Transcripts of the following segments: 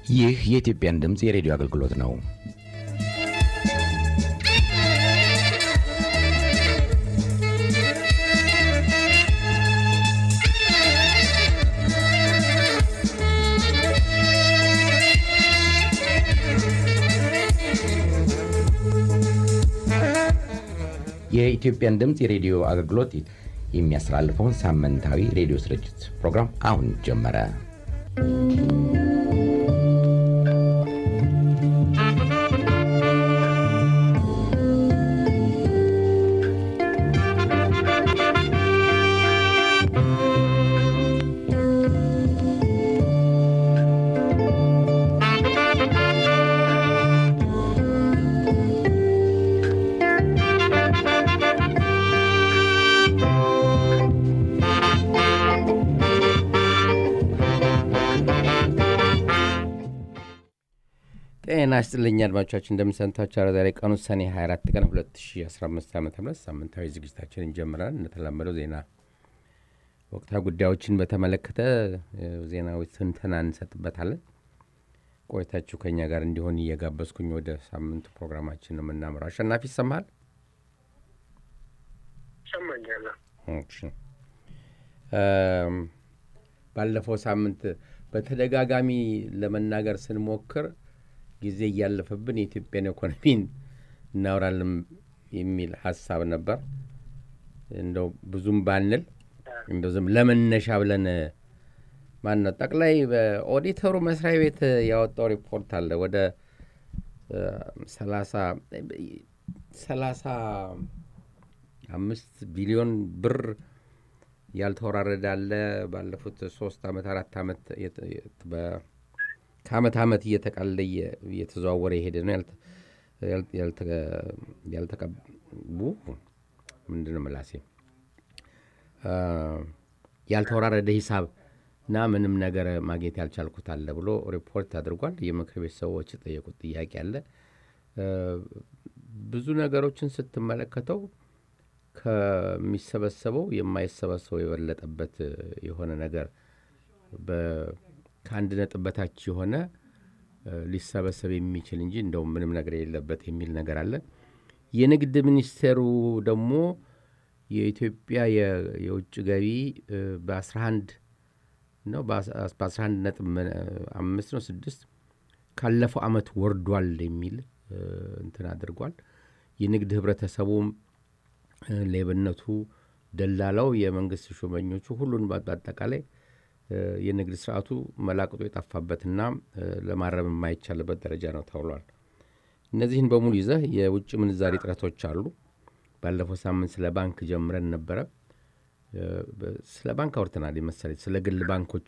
ይህ የኢትዮጵያን ድምፅ የሬዲዮ አገልግሎት ነው። የኢትዮጵያን ድምፅ የሬዲዮ አገልግሎት የሚያስተላልፈውን ሳምንታዊ ሬዲዮ ስርጭት ፕሮግራም አሁን ጀመረ። ጤና ይስጥልኝ አድማጮቻችን፣ እንደምንሰንታችሁ ዛሬ ቀኑ ሰኔ 24 ቀን 2015 ዓ ም ሳምንታዊ ዝግጅታችን እንጀምራል። እንደተለመደው ዜና ወቅታዊ ጉዳዮችን በተመለከተ ዜናዎች ትንተና እንሰጥበታለን። ቆይታችሁ ከኛ ጋር እንዲሆን እየጋበዝኩኝ ወደ ሳምንቱ ፕሮግራማችን ነው የምናምረው። አሸናፊ ይሰማል? ይሰማኛል። ባለፈው ሳምንት በተደጋጋሚ ለመናገር ስንሞክር ጊዜ እያለፈብን የኢትዮጵያን ኢኮኖሚን እናወራለን የሚል ሀሳብ ነበር። እንደው ብዙም ባንል እንደው ዝም ለመነሻ ብለን ማን ነው ጠቅላይ ኦዲተሩ መስሪያ ቤት ያወጣው ሪፖርት አለ ወደ ሰላሳ ሰላሳ አምስት ቢሊዮን ብር ያልተወራረደ አለ። ባለፉት ሶስት ዓመት አራት ዓመት ከአመት ዓመት እየተቃለ እየተዘዋወረ የሄደ ነው። ያልተቀቡ ምንድን ነው ምላሴ ያልተወራረደ ሂሳብ እና ምንም ነገር ማግኘት ያልቻልኩት አለ ብሎ ሪፖርት አድርጓል። የምክር ቤት ሰዎች የጠየቁት ጥያቄ አለ። ብዙ ነገሮችን ስትመለከተው ከሚሰበሰበው የማይሰበሰበው የበለጠበት የሆነ ነገር ከአንድ ነጥብ በታች የሆነ ሊሰበሰብ የሚችል እንጂ እንደውም ምንም ነገር የሌለበት የሚል ነገር አለ። የንግድ ሚኒስቴሩ ደግሞ የኢትዮጵያ የውጭ ገቢ በ11 ነው በ11 ነጥብ አምስት ነው ስድስት ካለፈው ዓመት ወርዷል የሚል እንትን አድርጓል። የንግድ ህብረተሰቡም ሌብነቱ፣ ደላላው፣ የመንግስት ሹመኞቹ ሁሉን በአጠቃላይ የንግድ ስርዓቱ መላቅጦ የጠፋበትና ለማረም የማይቻልበት ደረጃ ነው ተብሏል። እነዚህን በሙሉ ይዘህ የውጭ ምንዛሪ እጥረቶች አሉ። ባለፈው ሳምንት ስለ ባንክ ጀምረን ነበረ። ስለ ባንክ አውርተናል መሰለኝ። ስለ ግል ባንኮች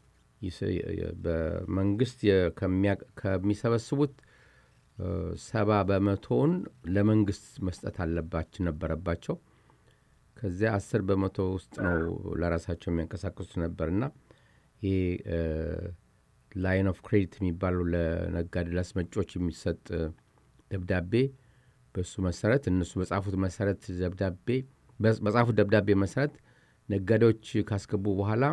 በመንግስት ከሚሰበስቡት ሰባ በመቶውን ለመንግስት መስጠት አለባቸው ነበረባቸው። ከዚያ አስር በመቶ ውስጥ ነው ለራሳቸው የሚያንቀሳቅሱት ነበርና ይህ ላይን ኦፍ ክሬዲት የሚባለው ለነጋዴ ለአስመጪዎች የሚሰጥ ደብዳቤ በሱ መሰረት እነሱ በጻፉት መሰረት ደብዳቤ በጻፉት ደብዳቤ መሰረት ነጋዴዎች ካስገቡ በኋላ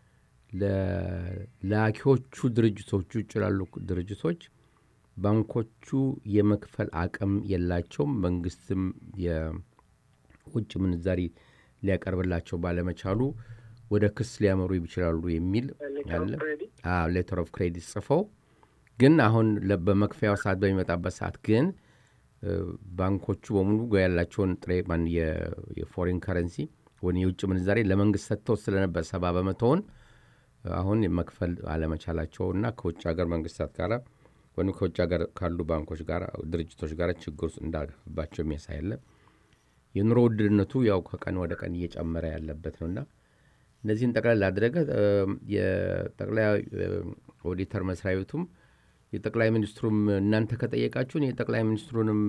ለላኪዎቹ ድርጅቶቹ ውጭ ላሉ ድርጅቶች ባንኮቹ የመክፈል አቅም የላቸውም። መንግስትም የውጭ ምንዛሪ ሊያቀርብላቸው ባለመቻሉ ወደ ክስ ሊያመሩ ይችላሉ የሚል አለ። ሌተር ኦፍ ክሬዲት ጽፈው ግን አሁን በመክፈያው ሰዓት በሚመጣበት ሰዓት ግን ባንኮቹ በሙሉ ያላቸውን ጥሬ የፎሬን ከረንሲ ወይም የውጭ ምንዛሬ ለመንግስት ሰጥተው ስለነበር ሰባ በመቶውን አሁን መክፈል አለመቻላቸው እና ከውጭ ሀገር መንግስታት ጋር ወይም ከውጭ ሀገር ካሉ ባንኮች ጋር ድርጅቶች ጋር ችግር ውስጥ እንዳገባቸው የሚያሳይ አለ። የኑሮ ውድነቱ ያው ከቀን ወደ ቀን እየጨመረ ያለበት ነውና እነዚህን ጠቅላይ ላደረገ የጠቅላይ ኦዲተር መስሪያ ቤቱም የጠቅላይ ሚኒስትሩም እናንተ ከጠየቃችሁን የጠቅላይ ሚኒስትሩንም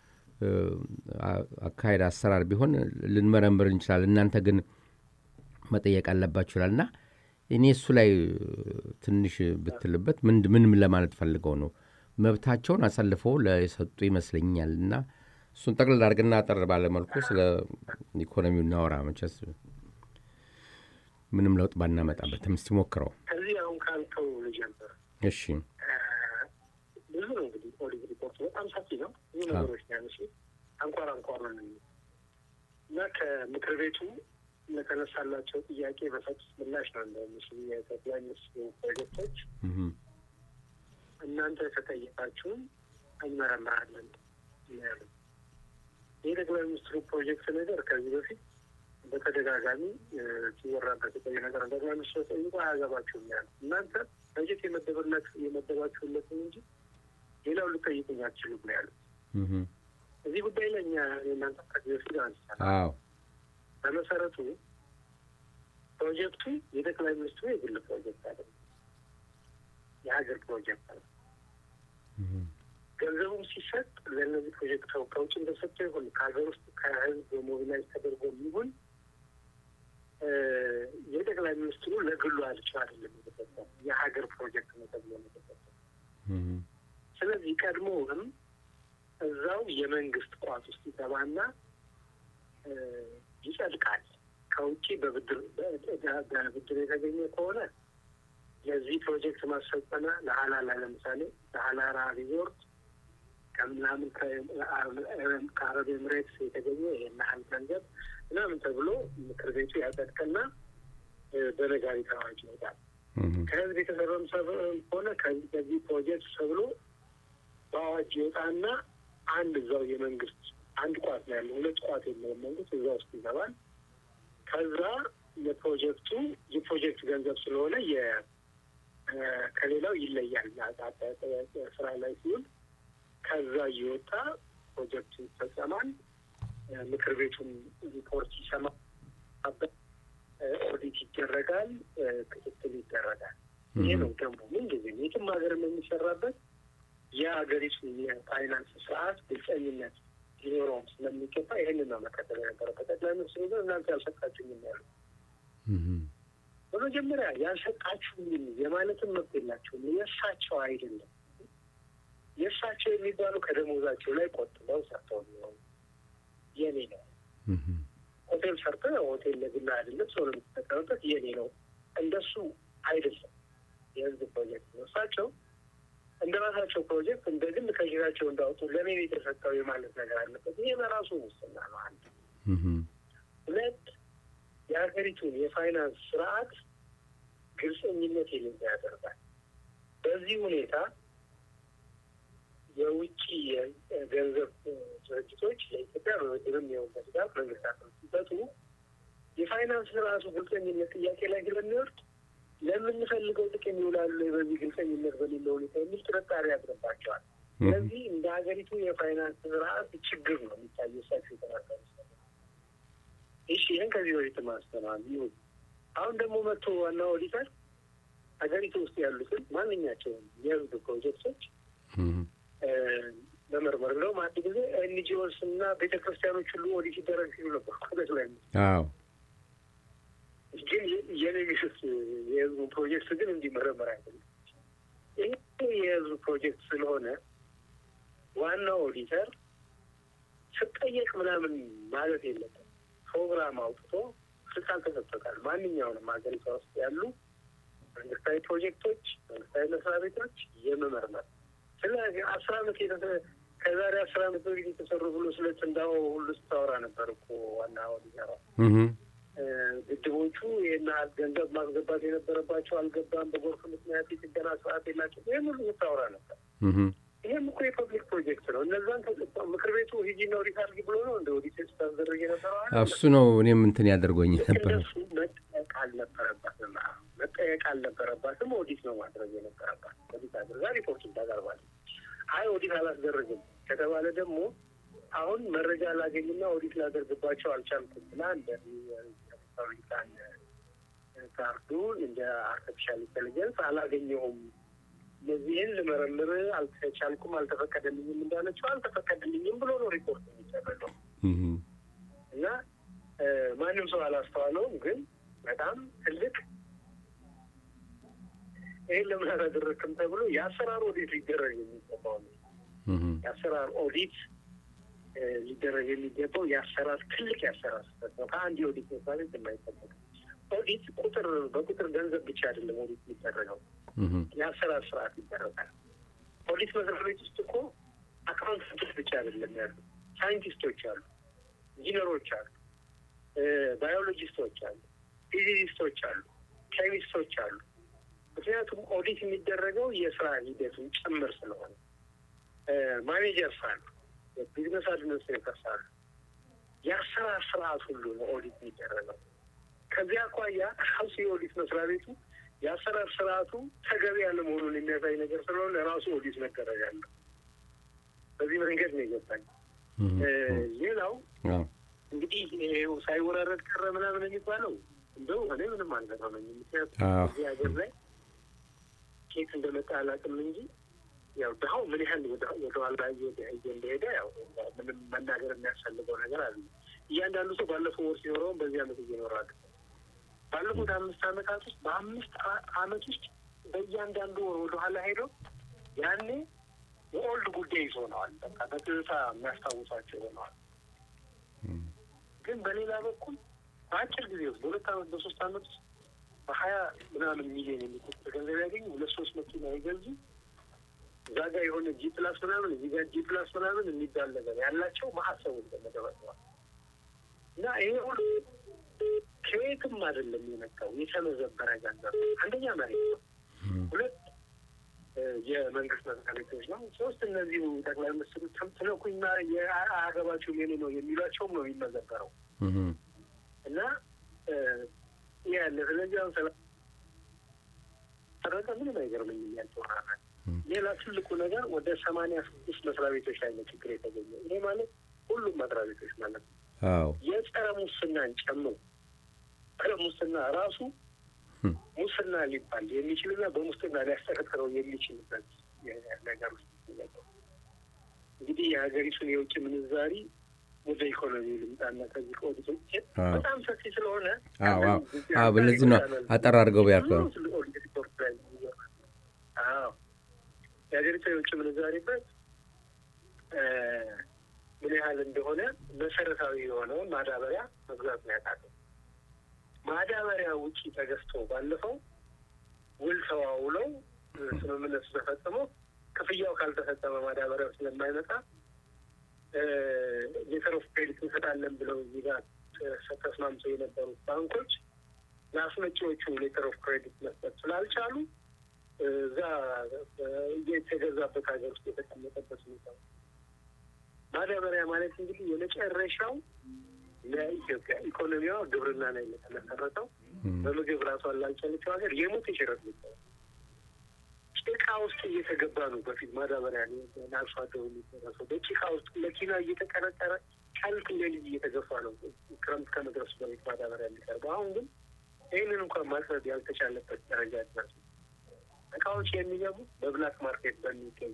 አካሄድ አሰራር ቢሆን ልንመረምር እንችላለን፣ እናንተ ግን መጠየቅ አለባችሁ ይላል እና እኔ እሱ ላይ ትንሽ ብትልበት ምን ለማለት ፈልገው ነው መብታቸውን አሳልፈው ለሰጡ ይመስለኛል እና እሱን ጠቅልል አድርግና አጠር ባለመልኩ ስለ ኢኮኖሚው እናወራ መቸስ ምንም ለውጥ ባናመጣበትም እስቲ ሞክረው። ከዚህ አሁን ካልከው ልጀምር። እሺ ብዙ ነው እንግዲህ ኦዲት ሪፖርቱ በጣም ሰፊ ነው። ብዙ ነገሮች ነው ያነሱ አንኳር አንኳር ነው እና ከምክር ቤቱ ለተነሳላቸው ጥያቄ በሰጡት ምላሽ ነው እንደምስሉ የጠቅላይ ሚኒስትሩ ፕሮጀክቶች እናንተ ከጠየቃችሁን እንመረምራለን ያሉ ይህ ጠቅላይ ሚኒስትሩ ፕሮጀክት ነገር ከዚህ በፊት በተደጋጋሚ ሲወራበት የቆየ ነገር ነው። ጠቅላይ ሚኒስትሩ ጠይቆ አያገባችሁም ያሉ እናንተ በጀት የመደበለት የመደባችሁለትን እንጂ ሌላው ልጠይቁኝ አትችሉም ነው ያሉት። እዚህ ጉዳይ ላይ እኛ እናንተ ከዚህ በፊት አንስተናል። በመሰረቱ ፕሮጀክቱ የጠቅላይ ሚኒስትሩ የግል ፕሮጀክት አይደለም፣ የሀገር ፕሮጀክት ነው። ገንዘቡም ሲሰጥ ለእነዚህ ፕሮጀክት ከውጭ እንደሰጠው ይሁን ከሀገር ውስጥ ከህዝብ ሞቢላይዝ ተደርጎ የሚሆን የጠቅላይ ሚኒስትሩ ለግሉ አልቸው አይደለም የተሰጠው የሀገር ፕሮጀክት ነው ተብሎ ነው የተሰጠው። ስለዚህ ቀድሞውንም እዛው የመንግስት ቋት ውስጥ ይገባና ይጸድቃል። ከውጭ በብድር በብድር የተገኘ ከሆነ ለዚህ ፕሮጀክት ማስፈጸሚያ ለሀላላ ለምሳሌ ለሀላራ ሪዞርት ከምናምን ከአረብ ኤምሬትስ የተገኘ ይህን ያህል ገንዘብ ምናምን ተብሎ ምክር ቤቱ ያጸድቅና በነጋሪት አዋጅ ይወጣል። ከህዝብ የተሰረም ሆነ ከዚህ ፕሮጀክት ተብሎ በአዋጅ ይወጣና አንድ እዛው የመንግስት አንድ ቋት ነው ያለው፣ ሁለት ቋት የለውም መንግስት እዛ ውስጥ ይገባል። ከዛ የፕሮጀክቱ የፕሮጀክት ገንዘብ ስለሆነ ከሌላው ይለያል። ስራ ላይ ሲውል ከዛ እየወጣ ፕሮጀክቱ ይፈጸማል። ምክር ቤቱን ሪፖርት ይሰማበት፣ ኦዲት ይደረጋል፣ ክትትል ይደረጋል። ይሄ ነው ደንቡ። ምንጊዜም የትም ሀገር የሚሰራበት የሀገሪቱ የፋይናንስ ስርዓት ግልጸኝነት ሊኖረውም ስለሚገባ ይህንን ነው መከተል የነበረበት። ጠቅላይ ሚኒስትሩ ግን እናንተ ያልሰጣችሁኝም ያሉ በመጀመሪያ ያልሰጣችሁኝም የማለትም መብት የላቸውም። የእሳቸው አይደለም። የእሳቸው የሚባሉ ከደሞዛቸው ላይ ቆጥበው ሰርተው የሚሆኑ የኔ ነው። ሆቴል ሰርተው ሆቴል ለግላ አይደለም ሰው ለምትጠቀምበት የኔ ነው። እንደሱ አይደለም። የህዝብ ፕሮጀክት ነው። እሳቸው እንደ ራሳቸው ፕሮጀክት እንደ ግል ከሽራቸው እንዳወጡ ለእኔ የተሰጠው የማለት ነገር አለበት። ይሄ በራሱ ሙስና ነው። አንድ ሁለት የሀገሪቱን የፋይናንስ ስርዓት ግልጸኝነት የሌለ ያደርጋል። በዚህ ሁኔታ የውጭ የገንዘብ ድርጅቶች ለኢትዮጵያ በብድርም የሆን በድጋፍ መንግስታት ሲሰጡ የፋይናንስ ስርዓቱ ግልጸኝነት ጥያቄ ላይ ስለሚወርድ ለምንፈልገው ጥቅም ይውላሉ በዚህ ግልጸኝነት በሌለው ሁኔታ የሚል ጥርጣሬ ያድርባቸዋል። ስለዚህ እንደ ሀገሪቱ የፋይናንስ ስርዓት ችግር ነው የሚታየው። እሳቸው የተናገሩ እሺ፣ ይህን ከዚህ በፊት ማስተናል ይሁን። አሁን ደግሞ መጥቶ ዋና ኦዲተር ሀገሪቱ ውስጥ ያሉትን ማንኛቸውም የህዝብ ፕሮጀክቶች መመርመር እንደውም አንድ ጊዜ ኤንጂኦስ እና ቤተክርስቲያኖች ሁሉ ኦዲት ይደረግ ሲሉ ነበር ኮበት ላይ ግን የኔ ሚስት የህዝቡ ፕሮጀክት ግን እንዲመረመር አይደለም። ይህ የህዝቡ ፕሮጀክት ስለሆነ ዋናው ኦዲተር ስጠየቅ ምናምን ማለት የለበትም። ፕሮግራም አውጥቶ ስልጣን ተሰጥቶታል። ማንኛውንም ሀገሪቷ ውስጥ ያሉ መንግስታዊ ፕሮጀክቶች፣ መንግስታዊ መስሪያ ቤቶች የመመርመር ስለ አስር አመት ከዛሬ አስር አመት በፊት የተሰሩ ብሎ ስለ ትንዳሆ ሁሉ ስታወራ ነበር እኮ ዋና ኦዲተሯ። ግድቦቹ ይህን ያህል ገንዘብ ማስገባት የነበረባቸው አልገባም፣ በጎርፍ ምክንያት የጥገና ስርዓት የላቸው ይህን ሁሉ ስታወራ ነበር። ይህም እኮ የፐብሊክ ፕሮጀክት ነው። እነዛን ምክር ቤቱ ሂጂና ኦዲት አድርጊ ብሎ ነው እንደ ኦዲት ስታስደረግ የነበረው እሱ ነው። እኔም እንትን ያደርጎኝ ነበር። እነሱ መጠየቅ አልነበረባትም፣ መጠየቅ አልነበረባትም። ኦዲት ነው ማድረግ የነበረባት። ኦዲት አድርጋ ሪፖርቱን ታቀርባለች። አይ ኦዲት አላስደረግም ከተባለ ደግሞ አሁን መረጃ ላገኝና ኦዲት ላደርግባቸው አልቻልኩም ብላ እንደ ሪፐብሊካን ጋርዱ እንደ አርቲፊሻል ኢንቴሊጀንስ አላገኘሁም፣ እነዚህን ልመረምር አልተቻልኩም፣ አልተፈቀደልኝም እንዳለችው አልተፈቀደልኝም ብሎ ነው ሪፖርት የሚደረገው እና ማንም ሰው አላስተዋለውም። ግን በጣም ትልቅ ይህን ለምን አላደረግክም ተብሎ የአሰራር ኦዲት ሊደረግ የሚገባው የአሰራር ኦዲት ሊደረግ የሚገባው የአሰራር ትልቅ የአሰራር ስህተት ነው። ከአንድ የኦዲት ምሳሌ የማይጠበቅ ኦዲት ቁጥር በቁጥር ገንዘብ ብቻ አይደለም ኦዲት የሚደረገው የአሰራር ስርዓት ይደረጋል። ኦዲት መስሪያ ቤት ውስጥ እኮ አካውንታንቶች ብቻ አይደለም ያሉ፣ ሳይንቲስቶች አሉ፣ ኢንጂነሮች አሉ፣ ባዮሎጂስቶች አሉ፣ ፊዚሲስቶች አሉ፣ ኬሚስቶች አሉ። ምክንያቱም ኦዲት የሚደረገው የስራ ሂደቱን ጭምር ስለሆነ ማኔጀርስ አሉ፣ ቢዝነስ አድሚኒስትሬተርስ አሉ። የአሰራር ስርዓት ሁሉ ነው ኦዲት የሚደረገው። ከዚያ አኳያ ራሱ የኦዲት መስሪያ ቤቱ የአሰራር ስርዓቱ ተገቢ ያለመሆኑን የሚያሳይ ነገር ስለሆነ ራሱ ኦዲት መደረግ አለ። በዚህ መንገድ ነው የገባኝ። ሌላው እንግዲህ ይኸው ሳይወራረድ ቀረ ምናምን የሚባለው እንደው እኔ ምንም አልገረመኝም። ምክንያቱም እዚህ ሀገር ላይ ኬት እንደመጣ አላውቅም እንጂ ያው ድሀው ምን ያህል ወደኋላ እንደሄደ ያው ምንም መናገር የሚያስፈልገው ነገር አለ። እያንዳንዱ ሰው ባለፈው ወር ሲኖረውን በዚህ አመት እየኖራል። ባለፉት አምስት አመታት ውስጥ በአምስት አመት ውስጥ በእያንዳንዱ ወር ወደኋላ ሄዶ ያኔ የኦልድ ጉዳይ ይሆነዋል። በቃ በትዝታ የሚያስታውሳቸው ሆነዋል። ግን በሌላ በኩል በአጭር ጊዜ ውስጥ በሁለት አመት በሶስት አመት ውስጥ በሀያ ምናምን ሚሊዮን የሚቆጠር ገንዘብ ያገኙ ሁለት ሶስት መኪና ይገዙ እዛ ጋር የሆነ ጂ ፕላስ ምናምን እዚህ ጋር ጂ ፕላስ ምናምን የሚባል ነገር ያላቸው ማሀሰቡ ተመደበዋል እና ይሄ ሁሉ ከየትም አይደለም የመጣው የተመዘበረ ገንዘብ አንደኛ መሬት ነው፣ ሁለት የመንግስት መስሪያ ቤቶች ነው፣ ሶስት እነዚሁ ጠቅላይ ሚኒስትሩ ትነኩኝና የአገባቸው የኔ ነው የሚሏቸውም ነው የሚመዘበረው እና ይህ ያለ ስለዚህ አሁን ሰላም ተረቀ ምንም አይገርመኝም ያልተወራናል ሌላ ትልቁ ነገር ወደ ሰማንያ ስድስት መስሪያ ቤቶች ላይ ነው ችግር የተገኘ። ይሄ ማለት ሁሉም መስሪያ ቤቶች ማለት ነው። የጸረ ሙስናን ጨምሮ ጸረ ሙስና ራሱ ሙስና ሊባል የሚችልና በሙስና ሊያስጠረጥረው የሚችልበት ነገር ውስጥ እንግዲህ የሀገሪቱን የውጭ ምንዛሪ ወደ ኢኮኖሚ ልምጣና ከዚህ ከኦዲቶች በጣም ሰፊ ስለሆነ በለዚህ ነው አጠር አድርገው ቢያልከው የሀገሪቱ የውጭ ምንዛሪ በት ምን ያህል እንደሆነ መሰረታዊ የሆነውን ማዳበሪያ መግዛት ነው ያቃተው። ማዳበሪያ ውጪ ተገዝቶ ባለፈው ውል ተዋውለው ስምምነቱ ተፈጽሞ ክፍያው ካልተፈጸመ ማዳበሪያው ስለማይመጣ ሌተር ኦፍ ክሬዲት እንሰጣለን ብለው እዚህ ጋር ተስማምተው የነበሩት ባንኮች ለአስመጪዎቹ ሌተር ኦፍ ክሬዲት መስጠት ስላልቻሉ እዛ የተገዛበት ሀገር ውስጥ የተቀመጠበት ሁኔታ ነው። ማዳበሪያ ማለት እንግዲህ የመጨረሻው ለኢትዮጵያ ኢኮኖሚዋ ግብርና ላይ የተመሰረተው በምግብ ራሷን ላልቻለችው ሀገር የሞት የሽረት ሚባል ጭቃ ውስጥ እየተገባ ነው። በፊት ማዳበሪያ ለአርሶ አደሩ የሚደረሰው በጭቃ ውስጥ መኪና እየተቀረቀረ ቀልት እንደ ልጅ እየተገፋ ነው ክረምት ከመድረሱ በፊት ማዳበሪያ የሚቀርበው። አሁን ግን ይህንን እንኳን ማስረድ ያልተቻለበት ደረጃ ድረስ እቃዎች የሚገቡት በብላክ ማርኬት በሚገኙ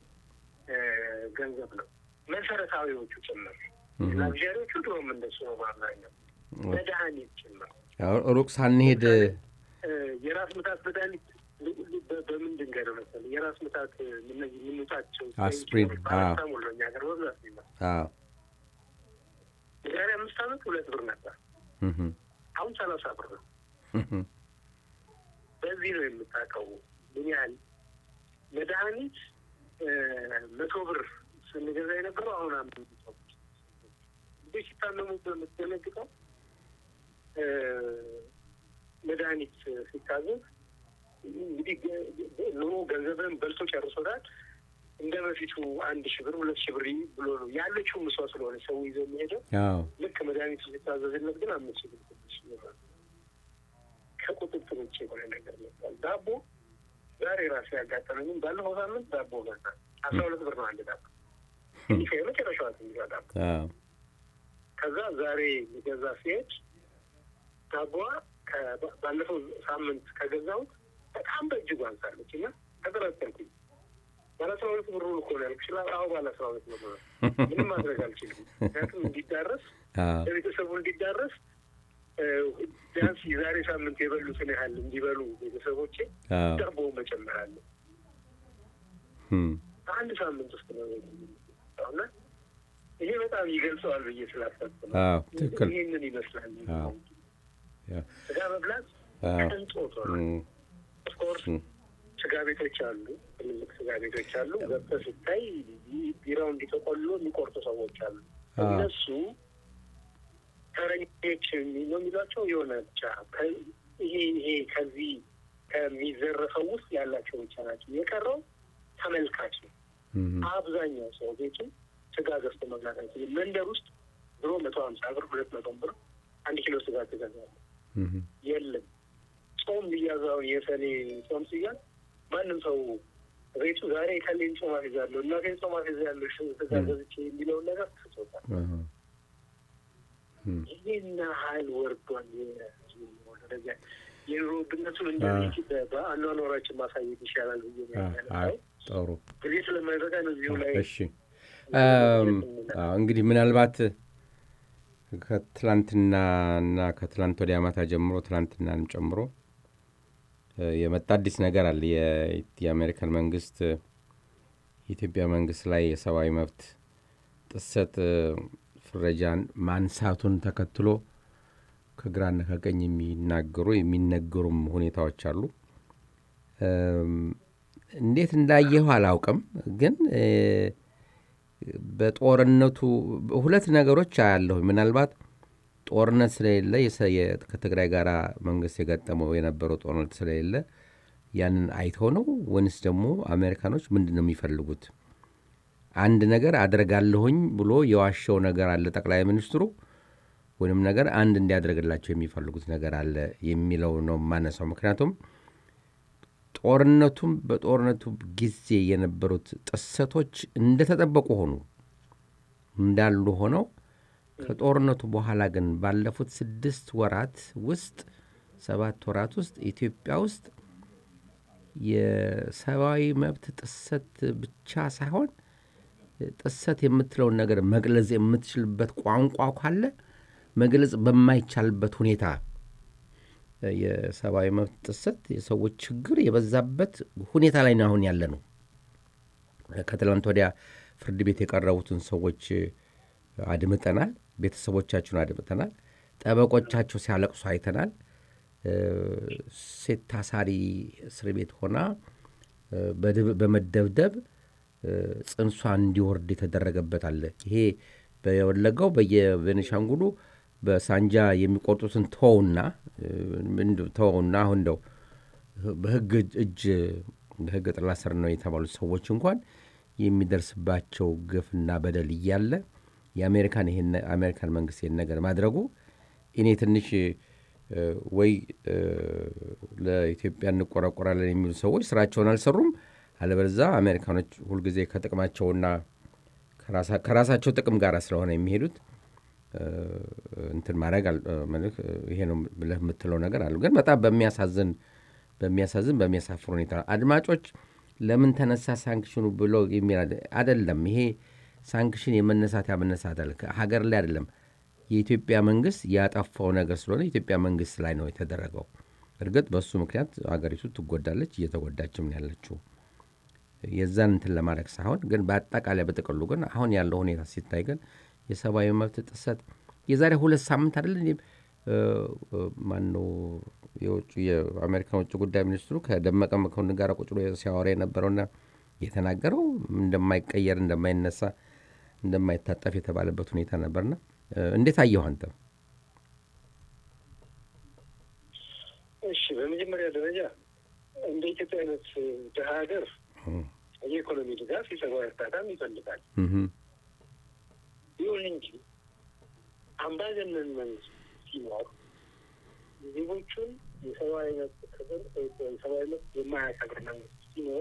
ገንዘብ ነው። መሰረታዊዎቹ ጭምር ላግዣሪዎቹ ድሮም እንደሱ ነው። በአብዛኛው መድኃኒት ጭምር ሩቅ ሳንሄድ የራስ ምታት መድኃኒት በምን ድንጋይ ነው መሰለኝ የራስ ምታት እነዚህ የምንውጣቸው አስፕሪን ፓራስታሞል ነው እኛ ሀገር በብዛት ይመጣል። የዛሬ አምስት ዓመት ሁለት ብር ነበር። አሁን ሰላሳ ብር ነው። በዚህ ነው የምታውቀው ምን ያህል መድኃኒት መቶ ብር ስንገዛ የነበረው አሁን አምስት መቶ ብር ሲታመሙ በምትደነግጠው መድኃኒት ሲታዘዝ እንግዲህ ኑሮ ገንዘብን በልቶ ጨርሶታል። እንደ በፊቱ አንድ ሺህ ብር ሁለት ሺህ ብር ብሎ ነው ያለችው ምሷ ስለሆነ ሰው ይዘው የሚሄደው። ልክ መድኃኒቱ ሲታዘዝለት ግን አምስት ሺህ ብር ስድስት ሺህ ብር ከቁጥጥር ውጭ የሆነ ነገር መጥቷል። ዳቦ ዛሬ ራሱ ያጋጠመኝም ባለፈው ሳምንት ዳቦ ገዛ አስራ ሁለት ብር ነው አንድ ዳቦ ይህ የመጨረሻዋ ትንሿ ዳቦ። ከዛ ዛሬ ሊገዛ ሲሄድ ዳቦዋ ባለፈው ሳምንት ከገዛሁት በጣም በእጅጉ አንሳለች እና ተጠራጠርኩኝ። ባለ አስራ ሁለት ብሩ እኮ ነው ያልኩሽ። አዎ ባለ አስራ ሁለት ብሩ ነው። ምንም ማድረግ አልችልም። ምክንያቱም እንዲዳረስ ለቤተሰቡ እንዲዳረስ ቢያንስ የዛሬ ሳምንት የበሉትን ያህል እንዲበሉ ቤተሰቦቼ ዳቦ መጨመር አለ። አንድ ሳምንት ውስጥ ነው እና ይሄ በጣም ይገልጸዋል ብዬ ስላሰብኩ ነው። ትክክል። ይህንን ይመስላል ስጋ መብላት ቅንጦት ሆነ። ኦፍኮርስ ስጋ ቤቶች አሉ፣ ትልልቅ ስጋ ቤቶች አሉ። ገብተህ ስታይ ቢራው እንዲተቆሎ የሚቆርጡ ሰዎች አሉ። አዎ። እነሱ ተረኞች ነው የሚሏቸው የሆነ ብቻ ከ- ይሄ ይሄ ከዚህ ከሚዘረፈው ውስጥ ያላቸው ብቻ ናቸው። የቀረው ተመልካች ነው። እም፣ አብዛኛው ሰው ቤቱ ስጋ ገዝቶ መብላት አይችልም። መንደር ውስጥ ድሮ መቶ ሀምሳ ብር ሁለት መቶ ብር አንድ ኪሎ ስጋ ትገዛለህ። እም፣ የለም ጾም ሊያዛው የሰኔ ጾም ሲያዝ ማንም ሰው ቤቱ ዛሬ ከሌን ጾም አፌዛለሁ እናቴን ጾም አፌዛለሁ ስጋ ገዝቼ የሚለውን ነገር ትቶታል። አሃ፣ እም፣ ይህን ያህል ወርዷል። የህዝቡ ኑሮ ደረጃ የኑሮ ውድነቱን እንደዚህ በ- በአኗኗራችን ማሳየት ይሻላል ብዬ ነው አ- ያለው። አይ፣ ጥሩ ጊዜ ስለማይበቃ ነው እዚሁ ላይ እሺ አም፣ አዎ፣ እንግዲህ ምናልባት ከትላንትና እና ከትላንት ወዲያ ማታ ጀምሮ ትላንትናንም ጨምሮ እ፣ የመጣ አዲስ ነገር አለ። የ- የአሜሪካን መንግስት እ፣ የኢትዮጵያ መንግስት ላይ የሰብአዊ መብት ጥሰት እ፣ ፍረጃን ማንሳቱን ተከትሎ ከግራና ከቀኝ የሚናገሩ የሚነገሩም ሁኔታዎች አሉ። እም፣ እንዴት እንዳየሁ አላውቅም፣ ግን እ፣ በጦርነቱ ሁለት ነገሮች አያለሁ። ምናልባት ጦርነት ስለሌለ የሰ- የ- ከትግራይ ጋር መንግስት የገጠመው የነበረው ጦርነት ስለሌለ ያንን አይተው ነው ወይንስ ደግሞ አሜሪካኖች ምንድን ነው የሚፈልጉት? አንድ ነገር አደርጋለሁኝ ብሎ የዋሸው ነገር አለ ጠቅላይ ሚኒስትሩ ወይም ነገር አንድ እንዲያደርግላቸው የሚፈልጉት ነገር አለ የሚለው ነው የማነሳው። ምክንያቱም ጦርነቱም በጦርነቱ ጊዜ የነበሩት ጥሰቶች እንደተጠበቁ ሆኑ እንዳሉ ሆነው ከጦርነቱ በኋላ ግን ባለፉት ስድስት ወራት ውስጥ ሰባት ወራት ውስጥ ኢትዮጵያ ውስጥ የሰብአዊ መብት ጥሰት ብቻ ሳይሆን ጥሰት የምትለውን ነገር መግለጽ የምትችልበት ቋንቋ ካለ መግለጽ በማይቻልበት ሁኔታ የሰብአዊ መብት ጥሰት የሰዎች ችግር የበዛበት ሁኔታ ላይ ነው አሁን ያለ ነው። ከትላንት ወዲያ ፍርድ ቤት የቀረቡትን ሰዎች አድምጠናል። ቤተሰቦቻቸውን አድምጠናል። ጠበቆቻቸው ሲያለቅሱ አይተናል። ሴት ታሳሪ እስር ቤት ሆና በመደብደብ ጽንሷ እንዲወርድ የተደረገበት አለ። ይሄ በወለጋው በየቤኒሻንጉሉ በሳንጃ የሚቆርጡትን ተወውና ተወውና አሁን እንደው በህግ እጅ በህግ ጥላ ስር ነው የተባሉት ሰዎች እንኳን የሚደርስባቸው ግፍና በደል እያለ የአሜሪካን ይሄን አሜሪካን መንግስት ይሄን ነገር ማድረጉ እኔ ትንሽ ወይ ለኢትዮጵያ እንቆረቆራለን የሚሉ ሰዎች ስራቸውን አልሰሩም፣ አለበለዛ አሜሪካኖች ሁልጊዜ ከጥቅማቸውና ከራሳቸው ጥቅም ጋር ስለሆነ የሚሄዱት እንትን ማድረግ ይሄ ነው ብለህ የምትለው ነገር አሉ። ግን በጣም በሚያሳዝን በሚያሳዝን በሚያሳፍር ሁኔታ አድማጮች ለምን ተነሳ ሳንክሽኑ ብሎ የሚል አይደለም። ይሄ ሳንክሽን የመነሳት ያመነሳት አለ ሀገር ላይ አይደለም። የኢትዮጵያ መንግስት ያጠፋው ነገር ስለሆነ የኢትዮጵያ መንግስት ላይ ነው የተደረገው። እርግጥ በእሱ ምክንያት ሀገሪቱ ትጎዳለች፣ እየተጎዳችም ያለችው የዛን እንትን ለማድረግ ሳይሆን ግን በአጠቃላይ በጥቅሉ ግን አሁን ያለው ሁኔታ ሲታይ ግን የሰብአዊ መብት ጥሰት የዛሬ ሁለት ሳምንት አይደለ ማነው የውጭ የአሜሪካን ውጭ ጉዳይ ሚኒስትሩ ከደመቀ መኮንን ጋር ቁጭ ብሎ ሲያወራ የነበረውና የተናገረው እንደማይቀየር እንደማይነሳ እንደማይታጠፍ የተባለበት ሁኔታ ነበርና እንዴት አየሁ አንተ? እሺ፣ በመጀመሪያ ደረጃ እንደ ኢትዮጵያ አይነት ድሀ ሀገር የኢኮኖሚ ድጋፍ የሰብአዊ እርዳታም ይፈልጋል። ይሁን እንጂ አምባገነን መንግስት ሲኖር ዜጎቹን የሰብአዊ መብት ክብር የሰብአዊ መብት የማያከብር መንግስት ሲኖር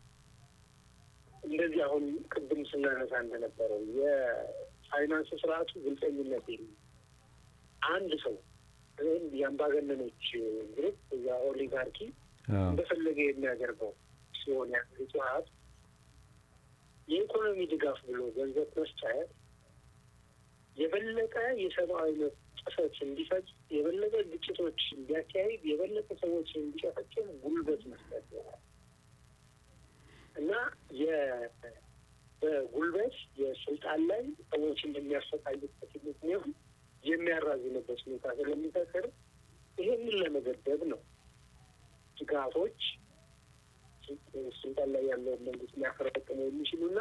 እንደዚህ አሁን ቅድም ስናነሳ እንደነበረው የፋይናንስ ስርዓቱ ግልጸኝነት የለም። አንድ ሰው ወይም የአምባገነኖች ግሩፕ እዛ ኦሊጋርኪ እንደፈለገ የሚያደርገው ሲሆን የሀገሪቱ ሀብት የኢኮኖሚ ድጋፍ ብሎ ገንዘብ መስጠት የበለጠ የሰብአዊ መብት ጥሰት እንዲፈጽ የበለጠ ግጭቶች እንዲያካሂድ የበለጠ ሰዎች እንዲጨፈጭፍ ጉልበት መስጠት ይሆናል እና በጉልበት የስልጣን ላይ ሰዎችን የሚያሰቃይበት ምክንያቱም የሚያራዝምበት ሁኔታ ስለሚፈጥር ይሄንን ለመገደብ ነው ድጋፎች ስልጣን ላይ ያለውን መንግስት ሊያፈረጥሙ የሚችሉና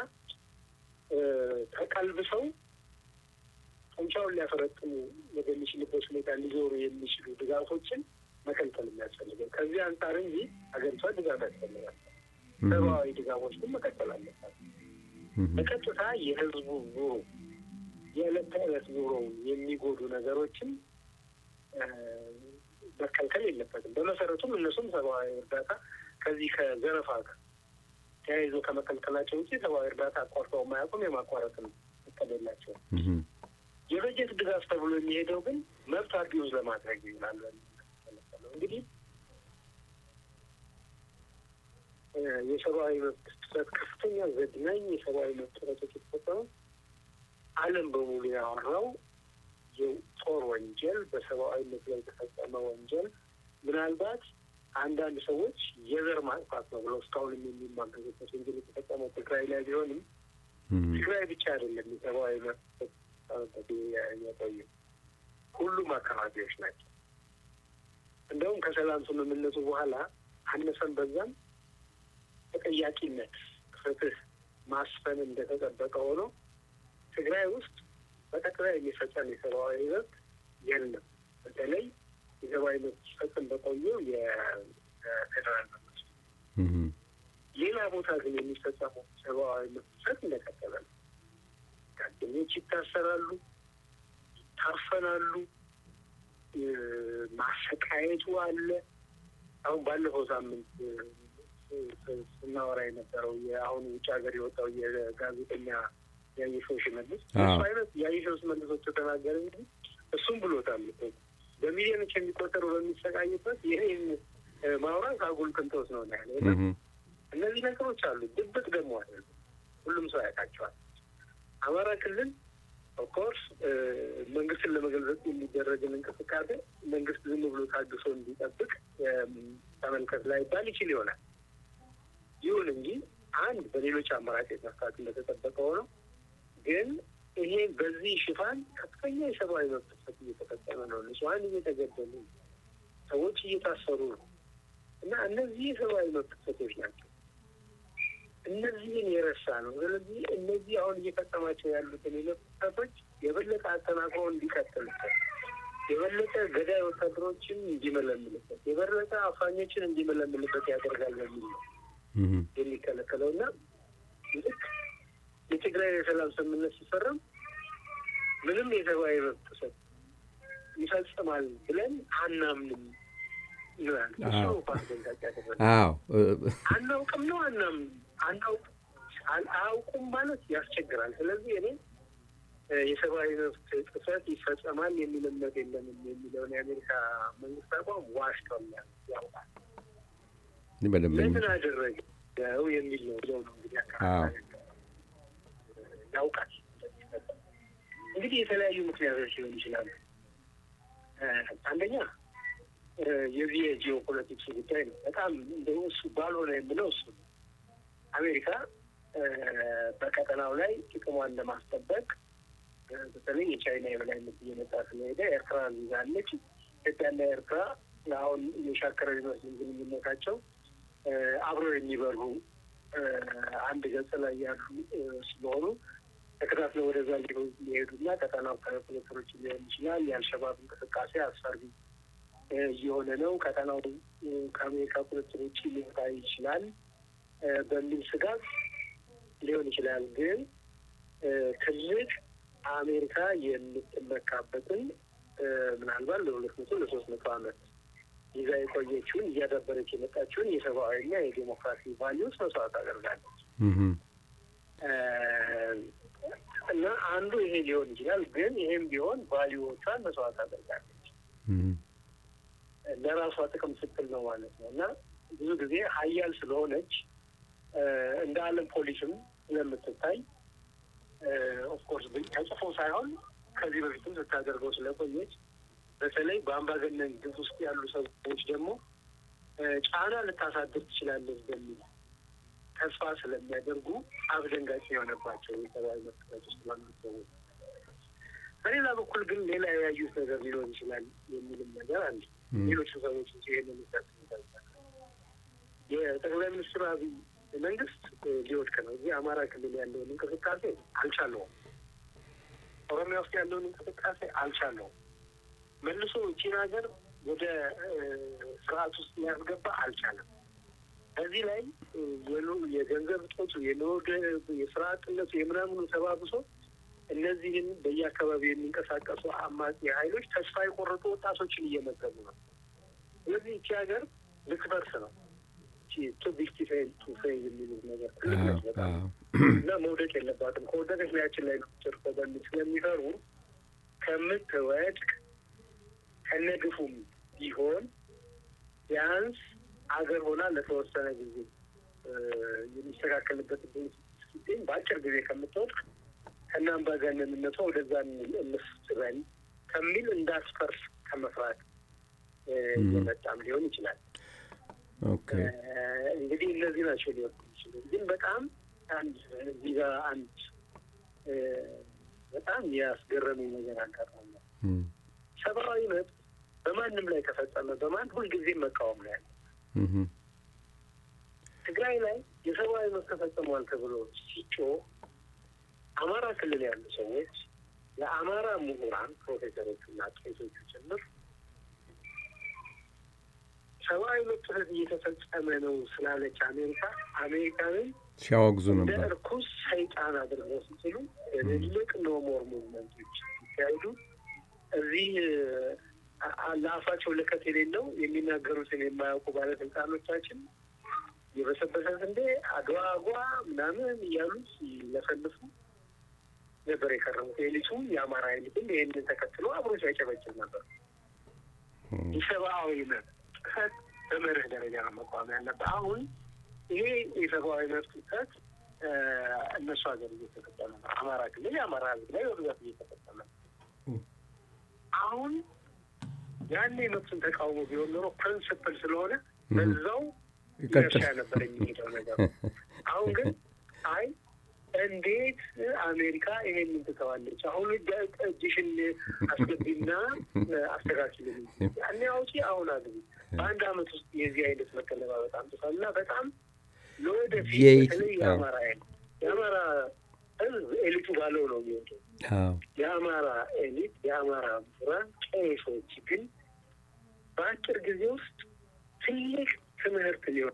ተቀልብሰው ጡንቻውን ሊያፈረጥሙ ወደሚችልበት ሁኔታ ሊዞሩ የሚችሉ ድጋፎችን መከልከል የሚያስፈልገው ከዚህ አንጻር እንጂ ሀገሪቷ ድጋፍ ያስፈልጋል። ሰብአዊ ድጋፎች ግን መቀጠል አለባት። በቀጥታ የህዝቡ ኑሮ የዕለት ተዕለት ኑሮ የሚጎዱ ነገሮችን መከልከል የለበትም። በመሰረቱም እነሱም ሰብአዊ እርዳታ ከዚህ ከዘረፋ ጋር ተያይዞ ከመከልከላቸው ውጭ ሰብአዊ እርዳታ አቋርጠው የማያውቁም የማቋረጥም እቅድ የላቸውም። የበጀት ድጋፍ ተብሎ የሚሄደው ግን መብት አቢውዝ ለማድረግ ይውላል። እንግዲህ የሰብአዊ መብት ጥሰት ከፍተኛ ዘግናኝ የሰብአዊ መብት ጥሰቶች የተፈጸመው ዓለም በሙሉ ያወራው የጦር ወንጀል በሰብአዊነት ላይ የተፈጸመ ወንጀል ምናልባት አንዳንድ ሰዎች የዘር ማጥፋት ነው ብለው እስካሁንም የሚማገዙበት ወንጀል የተፈጸመው ትግራይ ላይ ቢሆንም ትግራይ ብቻ አይደለም የሰብአዊ መብት የቆዩ ሁሉም አካባቢዎች ናቸው። እንደውም ከሰላም ስምምነቱ በኋላ አነሰን በዛም ተጠያቂነት፣ ፍትህ ማስፈን እንደተጠበቀ ሆኖ ትግራይ ውስጥ በቀጥታ የሚፈጸም የሰብአዊ መብት የለም። በተለይ የሰብአዊ መብት ሲፈጽም በቆየው የፌዴራል መንግስት ሌላ ቦታ ግን የሚፈጸሙ ሰብአዊ መብት ጥሰት እንደቀጠለ ነው። ጋዜጠኞች ይታሰራሉ፣ ይታፈናሉ፣ ማሰቃየቱ አለ። አሁን ባለፈው ሳምንት ስናወራ የነበረው የአሁኑ ውጭ ሀገር የወጣው የጋዜጠኛ ያየሸው ሽመልስ እሱ አይነት ያየሸው ሽመልሶች ተናገረ እንጂ እሱም ብሎታል። በሚሊዮኖች የሚቆጠሩ በሚሰቃይበት ይህን ማውራት አጉል ቅንጦት ነው ያለ። እነዚህ ነገሮች አሉ። ድብቅ ደግሞ አለ። ሁሉም ሰው ያውቃቸዋል። አማራ ክልል ኦፍኮርስ መንግስትን ለመገልበጥ የሚደረግን እንቅስቃሴ መንግስት ዝም ብሎ ታግሶ እንዲጠብቅ ተመልከት ላይባል ይችል ይሆናል። ይሁን እንጂ አንድ በሌሎች አማራጮች መፍታት እንደተጠበቀ ሆነው ግን ይሄ በዚህ ሽፋን ከፍተኛ የሰብአዊ መብት ጥሰት እየተፈጸመ ነው። ንጹሐን እየተገደሉ ሰዎች እየታሰሩ ነው እና እነዚህ የሰብአዊ መብት ጥሰቶች ናቸው። እነዚህን የረሳ ነው። ስለዚህ እነዚህ አሁን እየፈጸማቸው ያሉትን የመብት ጥሰቶች የበለጠ አጠናክሮ እንዲቀጥልበት፣ የበለጠ ገዳይ ወታደሮችን እንዲመለምልበት፣ የበለጠ አፋኞችን እንዲመለምልበት ያደርጋል የሚል ነው የሚከለከለው እና ልክ የትግራይ የሰላም ስምምነት ሲፈረም ምንም የሰብአዊ መብት ጥሰት ይፈጽማል ብለን አናምንም ይላል። እሱ ፓስደንታጭ ያደረገ አናውቅም ነው አናምንም አናውቅ አያውቁም ማለት ያስቸግራል። ስለዚህ እኔ የሰብአዊ መብት ጥሰት ይፈጸማል የሚል እምነት የለንም የሚለውን የአሜሪካ መንግስት አቋም ዋሽቷል፣ ያውቃል። ለምን አደረገው የሚል ነው ብለው ነው እንግዲህ አካባቢ ያውቃል። እንግዲህ የተለያዩ ምክንያቶች ሊሆን ይችላሉ። አንደኛ የዚህ የጂኦ ፖለቲክስ ጉዳይ ነው። በጣም እንደው እሱ ባልሆነ የምለው እሱ ነው። አሜሪካ በቀጠናው ላይ ጥቅሟን ለማስጠበቅ በተለይ የቻይና የበላይነት እየመጣ ስለሄደ ኤርትራን ይዛለች። ኢትዮጵያና ኤርትራ አሁን የሻከረ ቢመስልም ግንኙነታቸው አብረው የሚበሩ አንድ ገጽ ላይ ያሉ ስለሆኑ ተከታትለው ወደዛ ሊሄዱና ቀጠናው ከፖለቲከሮች ሊሆን ይችላል። የአልሸባብ እንቅስቃሴ አስፈሪ እየሆነ ነው፣ ቀጠናው ከአሜሪካ ቁጥጥር ውጭ ሊወጣ ይችላል በሚል ስጋት ሊሆን ይችላል። ግን ትልቅ አሜሪካ የምትመካበትን ምናልባት ለሁለት መቶ ለሶስት መቶ ዓመት ይዛ የቆየችውን እያዳበረች የመጣችውን የሰብአዊና የዴሞክራሲ ቫሊዩስ መስዋዕት አደርጋለች እና አንዱ ይሄ ሊሆን ይችላል። ግን ይሄም ቢሆን ቫሊዩዎቿን መስዋዕት አደርጋለች ለራሷ ጥቅም ስትል ነው ማለት ነው እና ብዙ ጊዜ ሀያል ስለሆነች እንደ ዓለም ፖሊስም ስለምትታይ ኦፍኮርስ ተጽፎ ሳይሆን ከዚህ በፊትም ስታደርገው ስለቆየች በተለይ በአምባገነን ግፍ ውስጥ ያሉ ሰዎች ደግሞ ጫና ልታሳድር ትችላለች በሚል ተስፋ ስለሚያደርጉ አስደንጋጭ የሆነባቸው የሰብአዊ መብት ውስጥ ባሉ ሰዎች፣ በሌላ በኩል ግን ሌላ የያዩት ነገር ሊኖር ይችላል የሚልም ነገር አለ። ሌሎቹ ሰዎች እ ይህን የሚጠቅስ የጠቅላይ ሚኒስትር አብይ መንግስት ሊወድቅ ነው። እዚህ አማራ ክልል ያለውን እንቅስቃሴ አልቻለውም። ኦሮሚያ ውስጥ ያለውን እንቅስቃሴ አልቻለውም። መልሶ እቺን ሀገር ወደ ስርዓት ውስጥ ሊያስገባ አልቻለም። በዚህ ላይ የገንዘብ እጦቱ፣ የስራ አጥነቱ የምናምኑ ተባብሶ እነዚህን በየአካባቢው የሚንቀሳቀሱ አማጺ ኃይሎች ተስፋ የቆረጡ ወጣቶችን እየመገቡ ነው። ስለዚህ እቺ ሀገር ልትፈርስ ነው። ቱቢክቲ ቱ ፌል የሚሉት ነገር ትልቅ በጣም እና መውደቅ የለባትም። ከወደቀች ላያችን ላይ ነው ጭርቆ በሚል ስለሚፈሩ ከምትወድቅ ከነግፉም ቢሆን ቢያንስ አገር ሆና ለተወሰነ ጊዜ የሚስተካከልበት እድል ሲገኝ በአጭር ጊዜ ከምትወድቅ ከነ አምባገነንነቷ ወደዛ እንፍትበል ከሚል እንዳትፈርስ ከመፍራት የመጣም ሊሆን ይችላል። እንግዲህ እነዚህ ናቸው ሊወጡ ይችሉ። ግን በጣም አንድ እዚህ ጋር አንድ በጣም ያስገረመኝ ነገር አጋጥሞኛል። ሰብአዊ መብት በማንም ላይ ተፈጸመ በማን ሁልጊዜ መቃወም ነው ያለ። ትግራይ ላይ የሰብአዊ መብት ተፈጽሟል ተብሎ ሲጮህ አማራ ክልል ያሉ ሰዎች የአማራ ምሁራን ፕሮፌሰሮቹና ቄሶቹ ጭምር ሰብአዊ መብት ጥሰት እየተፈጸመ ነው ስላለች አሜሪካ አሜሪካንን ሲያወግዙ እንደ ነበር። እርኩስ ሰይጣን አድርገው ሲችሉ ትልቅ ኖሞር ሙቭመንቶች ሲካሄዱ እዚህ ለአፋቸው ለከት የሌለው የሚናገሩትን የማያውቁ ባለስልጣኖቻችን የበሰበሰ ስንዴ አድዋ አጓ ምናምን እያሉ ሲለፈልፉ ነበር የከረሙት። ኤሊቱ የአማራ ኤሊትም ይህንን ተከትሎ አብሮ ሲያጨበጭብ ነበር። የሰብአዊ መብት ጥሰት በመርህ ደረጃ ነው መቋም ያለበት። አሁን ይሄ የሰብአዊ መብት ጥሰት እነሱ ሀገር እየተፈጸመ ነው። አማራ ክልል የአማራ ሕዝብ ላይ በብዛት እየተፈጸመ ነው። አሁን ያኔ መብትን ተቃውሞ ቢሆን ኖሮ ፕሪንስፕል ስለሆነ በዛው ይቀጥል ይርሻ ነበር የሚሄደው ነገር። አሁን ግን አይ እንዴት አሜሪካ ይሄንን ትተዋለች? አሁን እጅ- እጅሽን አስገቢና አስተካክል፣ ያኔ አውጪ፣ አሁን አግቢ። በአንድ አመት ውስጥ የዚህ አይነት መቀለባበጥ አምጥቷል እና በጣም ለወደፊት የኢት- በተለይ የአማራ ኃይል የአማራ ህዝብ ኤሊቱ ባለው ነው የሚወጡ አዎ የአማራ ኤሊት የአማራ ምሁራን ቄሶች ግን በአጭር ጊዜ ውስጥ ትልቅ ትምህርት ሊሆን